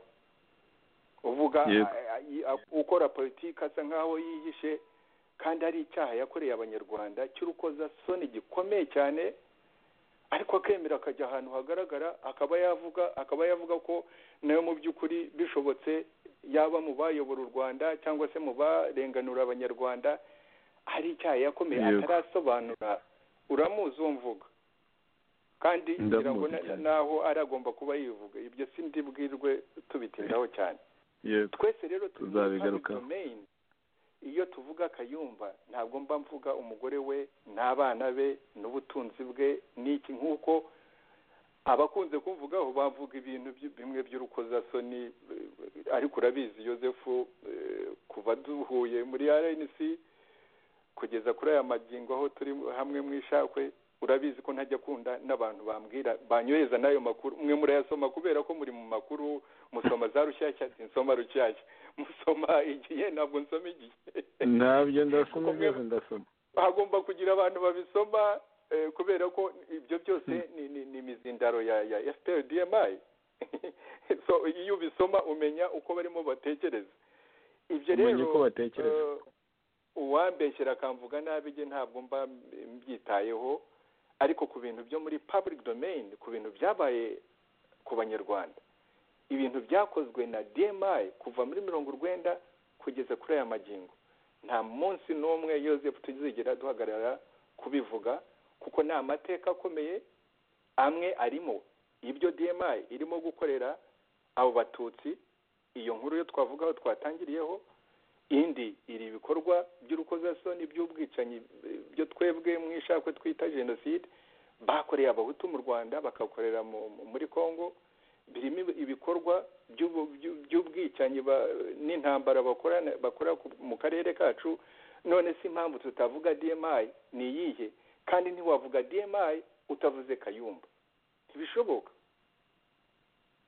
uvuga Yego. a- a- i- a- ukora politiki asa nk'aho yihishe kandi ari icyaha yakoreye abanyarwanda cy'urukozasoni gikomeye cyane ariko akemera akajya ahantu hagaragara akaba yavuga akaba yavuga ko nayo mu by'ukuri bishobotse yaba mu bayobora u rwanda cyangwa se mu barenganura abanyarwanda hari icyaha yakomeye Yego. atarasobanura uramuzi uwo mvuga kandi Ndamuzi ngira ngo na- cyane. naho ari agomba kuba yivuga ibyo si ndibwirwe tubitindaho cyane yego twese rero turi muri tuzabigarukaho public domain. iyo tuvuga kayumba ntabwo mba mvuga umugore we n'abana be n'ubutunzi bwe n'iki nk'uko abakunze kumvugaho bavuga ibintu by- bimwe by'urukozasoni eh, ariko urabizi yosefu eh, kuva duhuye muri rnc kugeza kuri aya magingo aho turi hamwe mu ishakwe urabizi ko ntajya akunda n'abantu bambwira banyohereza n'ayo makuru mwe murayasoma kubera ko muri mu makuru musoma za rushyashya sinsoma rushyashya musoma igihe ntabwo nsoma igihe ntabyo ndasoma byose ndasoma hagomba kugira abantu babisoma eh, kubera ko ibyo byose ni- ni- ni imizindaro ya ya fpr dmi so iyo ubisoma umenya uko barimo batekereza ibyo umenye rero uko batekereza eh, uwambeshyera akamvuga nabi ge ntabwo mba mbyitayeho ariko ku bintu byo muri public domain ku bintu byabaye ku banyarwanda ibintu byakozwe na dmi kuva muri mirongo urwenda kugeza kuri aya magingo nta munsi n'umwe yoseph tuzigera duhagarara kubivuga kuko ni amateka akomeye amwe arimo ibyo dmi irimo gukorera abo batutsi iyo nkuru yo twavugaho twatangiriyeho indi iri ibikorwa by'urukozasoni by'ubwicanyi eh, byo twebwe mu ishakwe twita jenoside bakoreye abahutu mu rwanda bakakorera mu- muri congo birimo ibikorwa by'ubu- by'u- by'ubwicanyi ba- n'intambara bakorana- bakora ku- mu karere kacu none si impamvu tutavuga dmi ni iyihe kandi ntiwavuga dmi utavuze kayumba ntibishoboka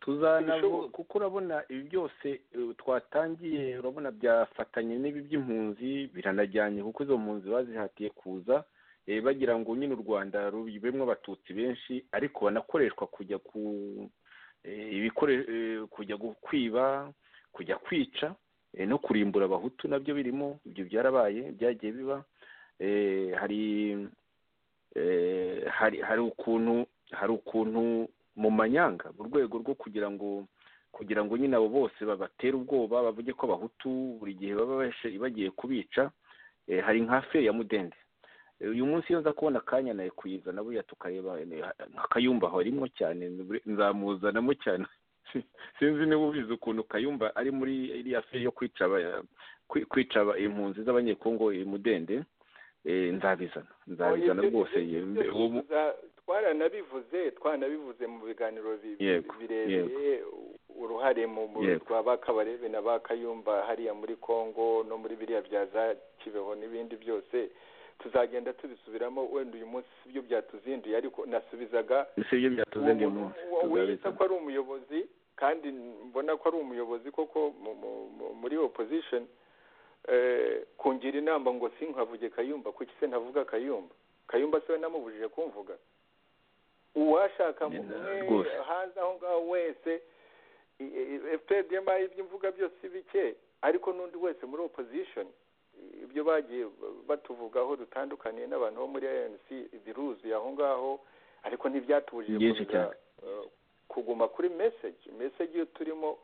tuzanavuga Bishoboka. kuko urabona ibi byose eh, twatangiye urabona byafatanye n'ibi by'impunzi biranajyanye kuko izo mpunzi bazihatiye kuza eh, bagira ngo nyine u rwanda rubemwo abatutsi benshi ariko banakoreshwa kujya ku eh, ibikore- eh, kujya gu- kwiba kujya kwica eh, no kurimbura abahutu nabyo birimo ibyo byarabaye byagiye biba Eh, hari eh, hari hari ukuntu hari ukuntu mu manyanga mu rwego rwo kugira ngo kugira ngo nyine abo bose babatere ubwoba bavuge ko abahutu buri gihe baba bashe- bagiye kubica eh, hari nka fe ya mudende Eh, uyu munsi iyo nza kubona akanya nawe kuyizana buriya tukareba eh, nka kayumba aho arimo cyane nzamuzanamo cyane sinzi niba ubizi ukuntu kayumba ari muri iriya fe yo kwica aba- kwi- kwica aba- impunzi z'abanyekongo eh, mudende eh, nzabizana nzabizana rwose Ibyo uwo mu- tuza- twaranabivuze twaranabivuze mu biganiro bi- bi- Yego, birebire uruhare mu mu- Yego. rwa ba kabarebe na ba kayumba hariya muri congo no muri biriya bya za kibeho n'ibindi byose tuzagenda tubisubiramo wenda uyu munsi si byo byatuzinduye ariko nasubizaga si ibyo byatuze ndi munsi uwo wiyita tuzabizana ko ari umuyobozi kandi mbona ko ari umuyobozi koko mu- mu- mu- muri opposition eh, kungira inama ngo sinkavuge kayumba kuki se ntavuga kayumba kayumba se we namubujije kumvuga uwashaka mu- umwe rwose. hanze aho ngaho wese fpdma ibyo mvuga byose si bike ariko n'undi wese muri opposition ibyo bagiye batuvugaho dutandukaniye n'abantu bo muri anc biruzuye aho ngaho ariko ntibyatubujije byinshi gukomeza, cyane eh, kuguma kuri message message iyo turimo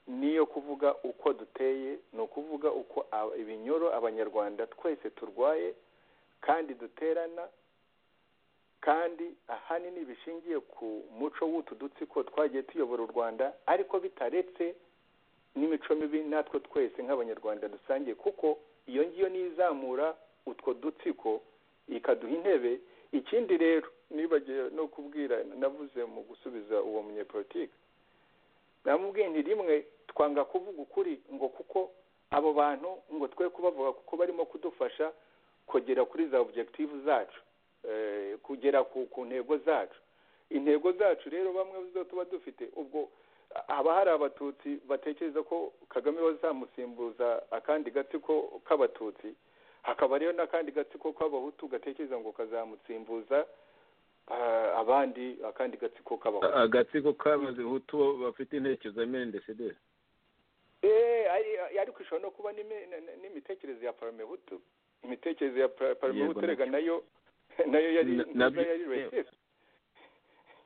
niyo kuvuga uko duteye ni ukuvuga uko a- ibinyoro abanyarwanda twese turwaye kandi duterana kandi ahanini bishingiye ku muco w'utu dutsiko twagiye tuyobora u rwanda ariko bitaretse n'imico mibi natwe twese nk'abanyarwanda dusangiye kuko iyo ngiyo niyo izamura utwo dutsiko ikaduha intebe ikindi rero nibagiwe no kubwira navuze mu gusubiza uwo munyepolitike namubwiye nti rimwe twanga kuvuga ukuri ngo kuko abo bantu ngo twe kubavuga kuko barimo kudufasha kugera kuri za objective zacu eh, kugera ku, ku ntego zacu intego zacu rero bamwe zo tuba dufite ubwo haba hari abatutsi batekereza ko kagame bazamusimbuza akandi gatsiko k'abatutsi hakaba rero n'akandi gatsiko k'abahutu gatekereza ngo kazamusimbuza ah, abandi akandi gatsiko k'abahutu agatsiko k'abazihutu bafite intekerezo mendecedere Eh, ari- ariko ishobora no kuba n'imi- n- n- n'imitekerereze ya paramehutu imitekerereze ya pa- paramehutu nabyo. rega nayo nayo yari Na- nayo nabyo- yari racist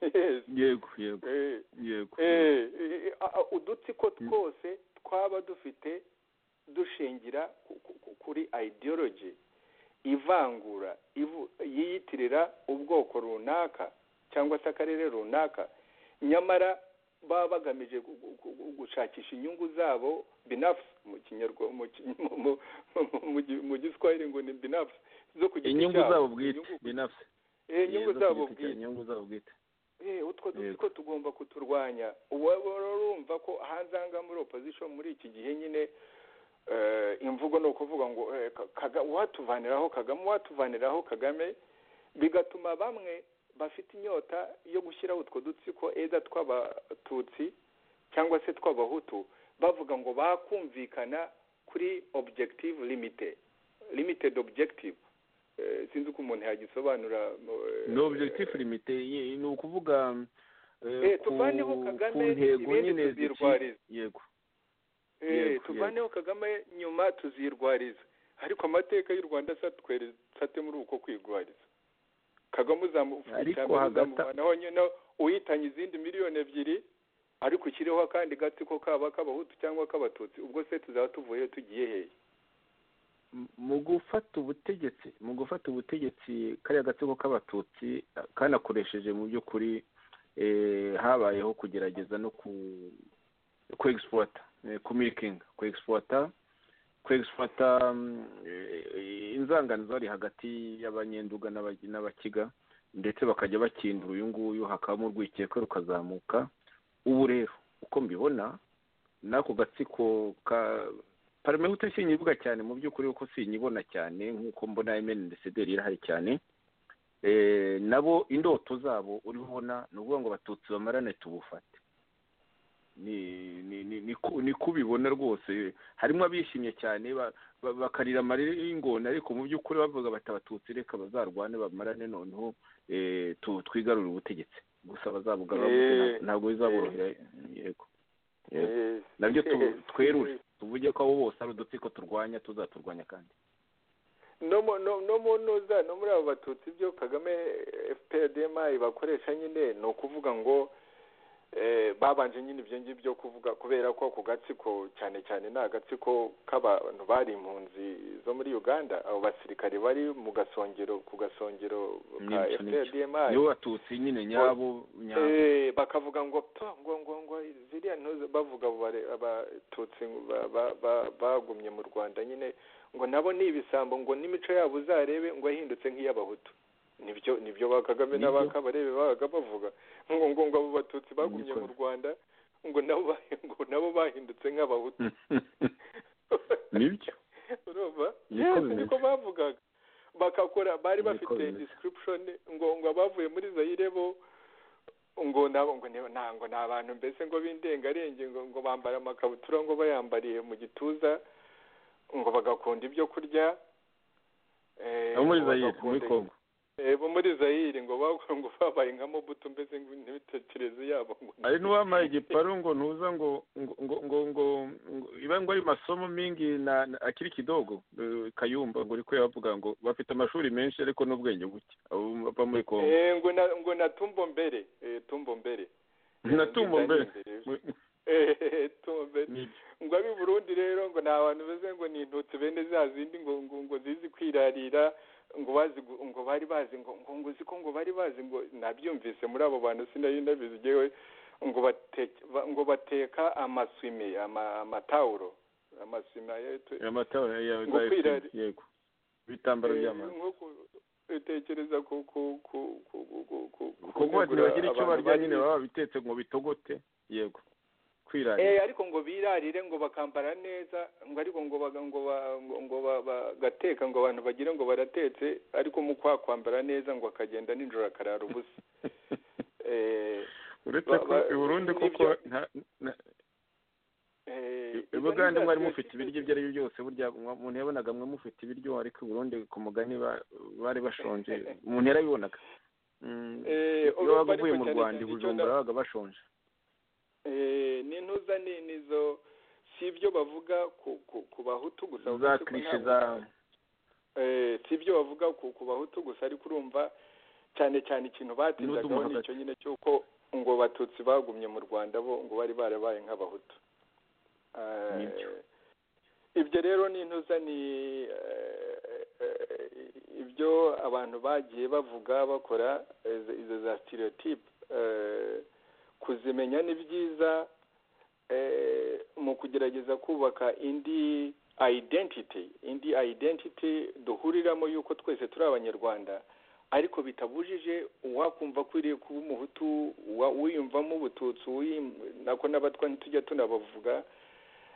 Yes. yego yego Eh, yego eh, eh, a- a- udutsiko twose twaba dufite dushingira ku- ku- ku- kuri ideology ivangura ivu- yiyitirira ubwoko runaka cyangwa se akarere runaka nyamara baba bagamije gu- gu- gu- gu- gushakisha inyungu zabo binafu mu kinyarwa- mu ki- mu- mu- mu- mu gi- mu giswahili ngo ni binafu zo ku giti inyungu cyabo. zabo bwite Inyungu- binafse Izo eh, inyungu ku zabo giti cya- bwite inyungu zabo bwite Eh, utwo Yego. dutsiko tugomba kuturwanya uwaba urumva ko hanze aha ngaha muri opposition muri iki gihe nyine eh, imvugo ni ukuvuga ngo eh, Ka- Kaga- uwatuvaniraho kagame uwatuvaniraho kagame bigatuma bamwe bafite inyota yo gushyiraho utwo dutsiko eda tw'abatutsi cyangwa se tw'abahutu bavuga ngo bakumvikana kuri objective limited limited objective Eh, sinzi uko umuntu yagisobanura eh, ni objectif limite ye- ni ukuvuga eh, Eh, ku- tuvaneho ku Kagame ntego ibindi nyine zici- tuzirwariza yego Eh, Yego, tuvaneho kagame nyuma tuzirwariza ariko amateka y'u rwanda asatwere- asate muri uko kwirwariza kagame Ariko uzamufasha hagata- uzamuvanaho nyine uhitanye izindi miliyoni ebyiri ariko ushyireho akandi gatsiko kaba k'abahutu cyangwa k'abatutsi ubwo se tuzaba tuvuye tugiye hehe mu gufata ubutegetsi mu gufata ubutegetsi kariya gatsiko k'abatutsi eh, kanakoresheje mu by'ukuri eh, habayeho kugerageza no ku ku export eh, ku milking ku exporter ku exporter mm, eh, eh, inzangano zari hagati y'abanyenduga n'aba- n'abakiga ndetse bakajya bakindura uyu nguyu hakabamo urwikekwe rukazamuka ubu rero uko mbibona n'ako gatsiko ka paramehute sinyivuga cyane mu by'ukuri kuko sinyibona cyane nk'uko mbona emeni ndesede irahari cyane Eh, nabo indoto zabo uri kubona ni ukuvuga ngo abatutsi bamarane tubufate ni ni ni ni ko ni ko ubibona rwose harimo abishimye cyane ba- ba- bakarira amarira y'ingona ariko mu by'ukuri bavuga bati abatutsi reka bazarwane bamarane noneho eh, tu- twigarurire ubutegetsi gusa bazabugarura Eh, nta- ntabwo bizaborohera yego yego nabyo tu- twerure tuvuge ko abo bose ari udutsiko turwanya tuzaturwanya kandi no mu- no no mu ntuza no muri abo batutsi ibyo kagame fprdmi bakoresha nyine ni ukuvuga ngo eh, babanje nyine ibyo ngibyo byo kuvuga kubera ko ako gatsiko cyane cyane ni agatsiko k'abantu bari impunzi zo muri uganda abo basirikare bari mu gasongero ku gasongero ka N'ibyo ni byo. fprdmi nibo batutsi nyine nyabo nyabo Eh, bakavuga ngo pa ngo ngo ngo ziriya ntuze bavuga abo bare- abatutsi ba- ba- ba- bagumye mu rwanda nyine ngo nabo ni ibisambo ngo n'imico yabo uzarebe ngo yahindutse nk'iy'abahutu nibyo nibyo ba kagame Nibyo. n'abakabarebe babaga bavuga ngo ngo ngo abo batutsi bagumye mu rwanda ngo nabo bahi- ngo nabo bahindutse nk'abahutu nibyo urumva Niko yes bimeze. niko bavugaga bakakora bari Niko bafite bimeze. description ngo ngo abavuye muri zayire bo ngo nabo ngo ni- na- ngo ni abantu mbese ngo b'indengarenge ngo ngo bambara amakabutura ngo bayambariye mu gituza ngo bagakunda ibyo kurya eh, abo muri ngo zayire muri bagakunda- kongo eh, bo muri zayire ngo ba- ngo babaye nka mobutu mbese ngo n'ibitekerezo yabo ngo ni- hari n'uwambaye igiparu ngo ntuza ngo ngo ngo ngo ngo ngo iba ngo ari masomo mingi na na- akiri kidogo eh, kayumba ngo uri kuyavuga ngo bafite amashuri menshi ariko n'ubwenge buke abo bava muri kongo Eh, ngo na ngo na tumbo mbere eh, tumbo mbere na tumbo mbere Eh, tumbo mbere ngo ab'i burundi rero ngo ni abantu beze ngo ni intutsi bene za zindi ngo ngo ngo zizi kwirarira ngo bazi gu- ngo bari bazi ngo ngo ngo uzi ko ngo bari bazi ngo nabyumvise muri abo bantu sinari nabizi ngewe ngo bateka ngo bateka amaswime ama- amatawuro amaswime ayo- amatora ya Ngo za kwirari. FPR, yego ibitambaro Eh, by'amazi nko ku- utekereza ku ku ku ku ku- ku ku kuko bati kunegura bagira icyo abantu barya nyine bazi- baba babitetse ngo bitogote yego kwirarira eh ariko ngo birarire ngo bakambara neza ngo ariko ngo baga ngo ba- ngo- ngo ba- bagateka ngo abantu bagire ngo baratetse ariko mu kwa kwambara neza ngo akagenda nijoro akarara ubusa eh uretse ba- ko ba- i Burundi kuko n'ibyo- nta- na- eh, I- izo Ubugande ni za mwari twe- mufite ibiryo ibyo ari byo byose burya mwa- umuntu yabonaga mwe mufite ibiryo ariko i Burundi ku mugani ba- bari bashonje umuntu yarabibonaga Mm, Eh, iyo wabaga ariko uvuye mu cyane rwanda cyane i icyo bujumbura na- babaga bashonje eh n'intuza ni nizo si ibyo bavuga ku ku- ku bahutu gusa uretse za ko kirishe ntabwo- za eh, si ibyo bavuga ku ku bahutu gusa ariko urumva cyane cyane ikintu batindagaho hagati. ni icyo nyine cy'uko ngo abatutsi bagumye mu rwanda bo ngo bari barabaye nk'abahutu Eh, Nibyo. ibyo rero ni intuza ni eh, eh, ibyo abantu bagiye bavuga bakora eh, izo- izo za stereotype eh, kuzimenya ni byiza eh, mu kugerageza kubaka indi identity indi identity duhuriramo yuko twese turi abanyarwanda ariko bitabujije uwakumva akwiriye kuba umuhutu uwa- uwiyumvamo ubututsi uwiyim- nako n'abatwa ntitujya tunabavuga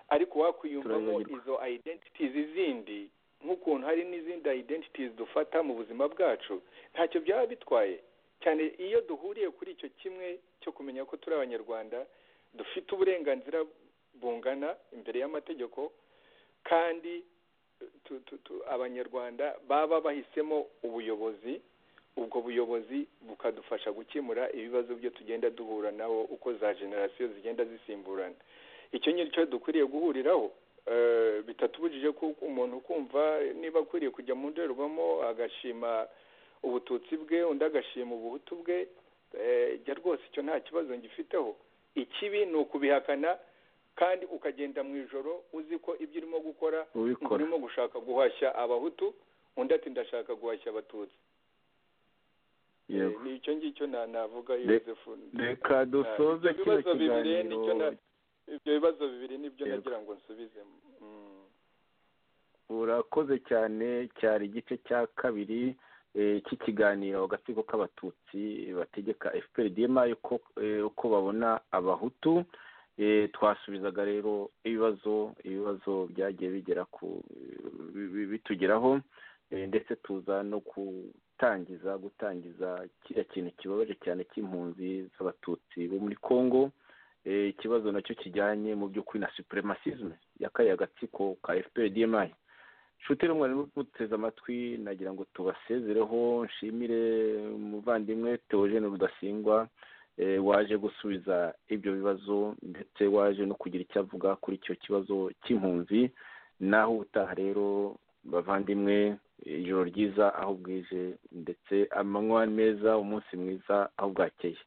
ariko wakwiyumvamo Turabibagirwa. izo identities izindi nk'ukuntu hari n'izindi identities dufata mu buzima bwacu ntacyo byaba bitwaye cyane iyo duhuriye kuri icyo kimwe cyo kumenya ko turi abanyarwanda dufite uburenganzira bungana imbere y'amategeko kandi tu, tu, tu, abanyarwanda baba bahisemo ubuyobozi ubwo buyobozi bukadufasha gukemura ibibazo byo tugenda duhura naho uko za generasiyo zigenda zisimburana icyo ni cyo dukwiriye guhuriraho Eh, bitatubujije ko umuntu kumva niba akwiriye kujya mu ndorerwamo agashima ubututsi bwe undi agashima ubuhutu bwe Eh, jya rwose icyo nta kibazo ngifiteho ikibi ni ukubihakana kandi ukagenda mu ijoro uzi ko ibyo urimo gukora ubikora urimo gushaka guhashya abahutu undi ati ndashaka guhashya abatutsi yego Eh, ni icyo ngicyo na- navuga Re- yosefu reka dusoze Ibyo kino bibazo bibiri nicyo kiganiro na- ibyo bibazo bibiri nibyo Yego. nagira ngo nsubizemo Mm. urakoze cyane cyari igice cya kabiri iki kiganiro agatsiko k'abatutsi bategeka fpr dma uko babona abahutu twasubizaga rero ibibazo ibibazo byagiye bigera ku bitugeraho ndetse tuza no gutangiza gutangiza kiriya kintu kibabaje cyane cy'impunzi z'abatutsi bo muri congo ikibazo nacyo kijyanye mu by'ukuri na supremacisme yakaye agatsiko ka fpr dma shutire umwarimu muteze amatwi nagira ngo tubasezereho nshimire umuvandimwe teogene rudasingwa waje gusubiza ibyo bibazo ndetse waje no kugira icyo avuga kuri icyo kibazo cy'impunzi naho ubutaha rero bavandimwe ijoro ryiza aho bwije ndetse amanywa meza umunsi mwiza aho bwakeye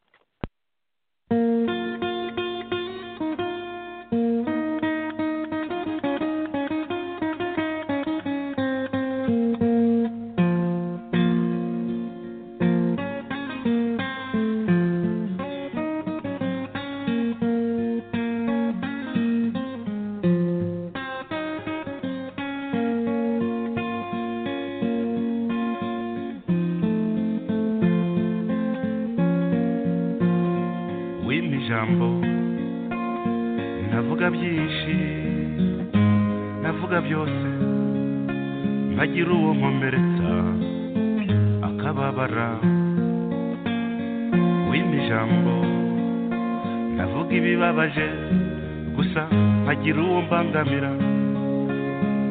bangamira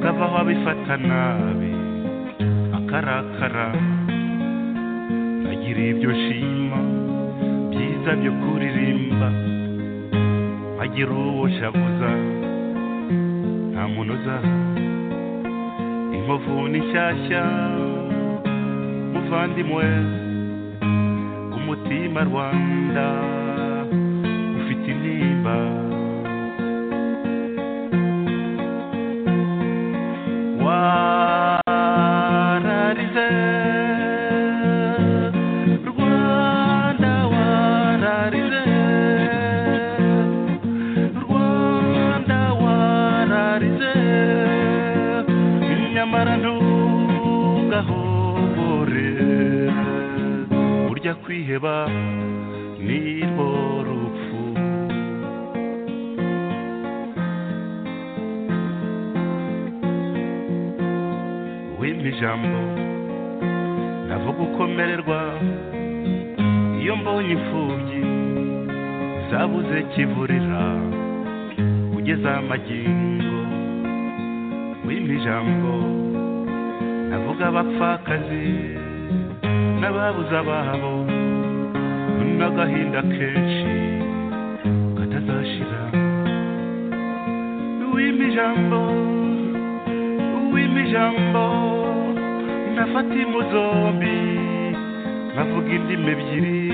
kavaho abifata nabi akarakara nkagira ibyo nshima byiza byo kuririmba nkagira uwo shavuza nta munoza inkovu ni nshyashya muvandimwe umutima rwanda ufite intimba kwiheba nirwo rupfu wimpa ijambo navuga ukomererwa iyo mbonye imfubyi zabuze kivurira ugeze amagingo wimpa ijambo navuga abapfakazi n'ababuze ababo n'agahinda kenshi katazashira w'imijambo w'imijambo nafata imu zombi nkavuga indimi ebyiri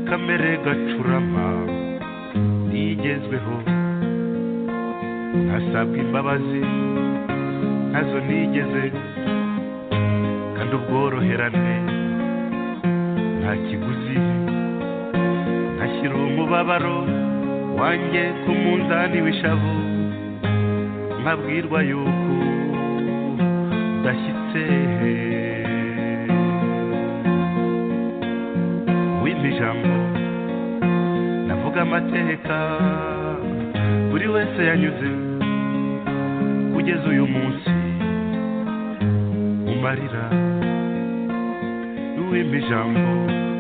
kamere gacurama nigezweho ntasabwa imbabazi nazo nigeze kandi ubworoherane nta kiguzi ntashyira umubabaro wanjye ku munzani w'ishavu nkabwirwa yuko udashyitse wimpa ijambo navuga amateka buri wese yanyuze kugeza uyu munsi umarira wimpa ijambo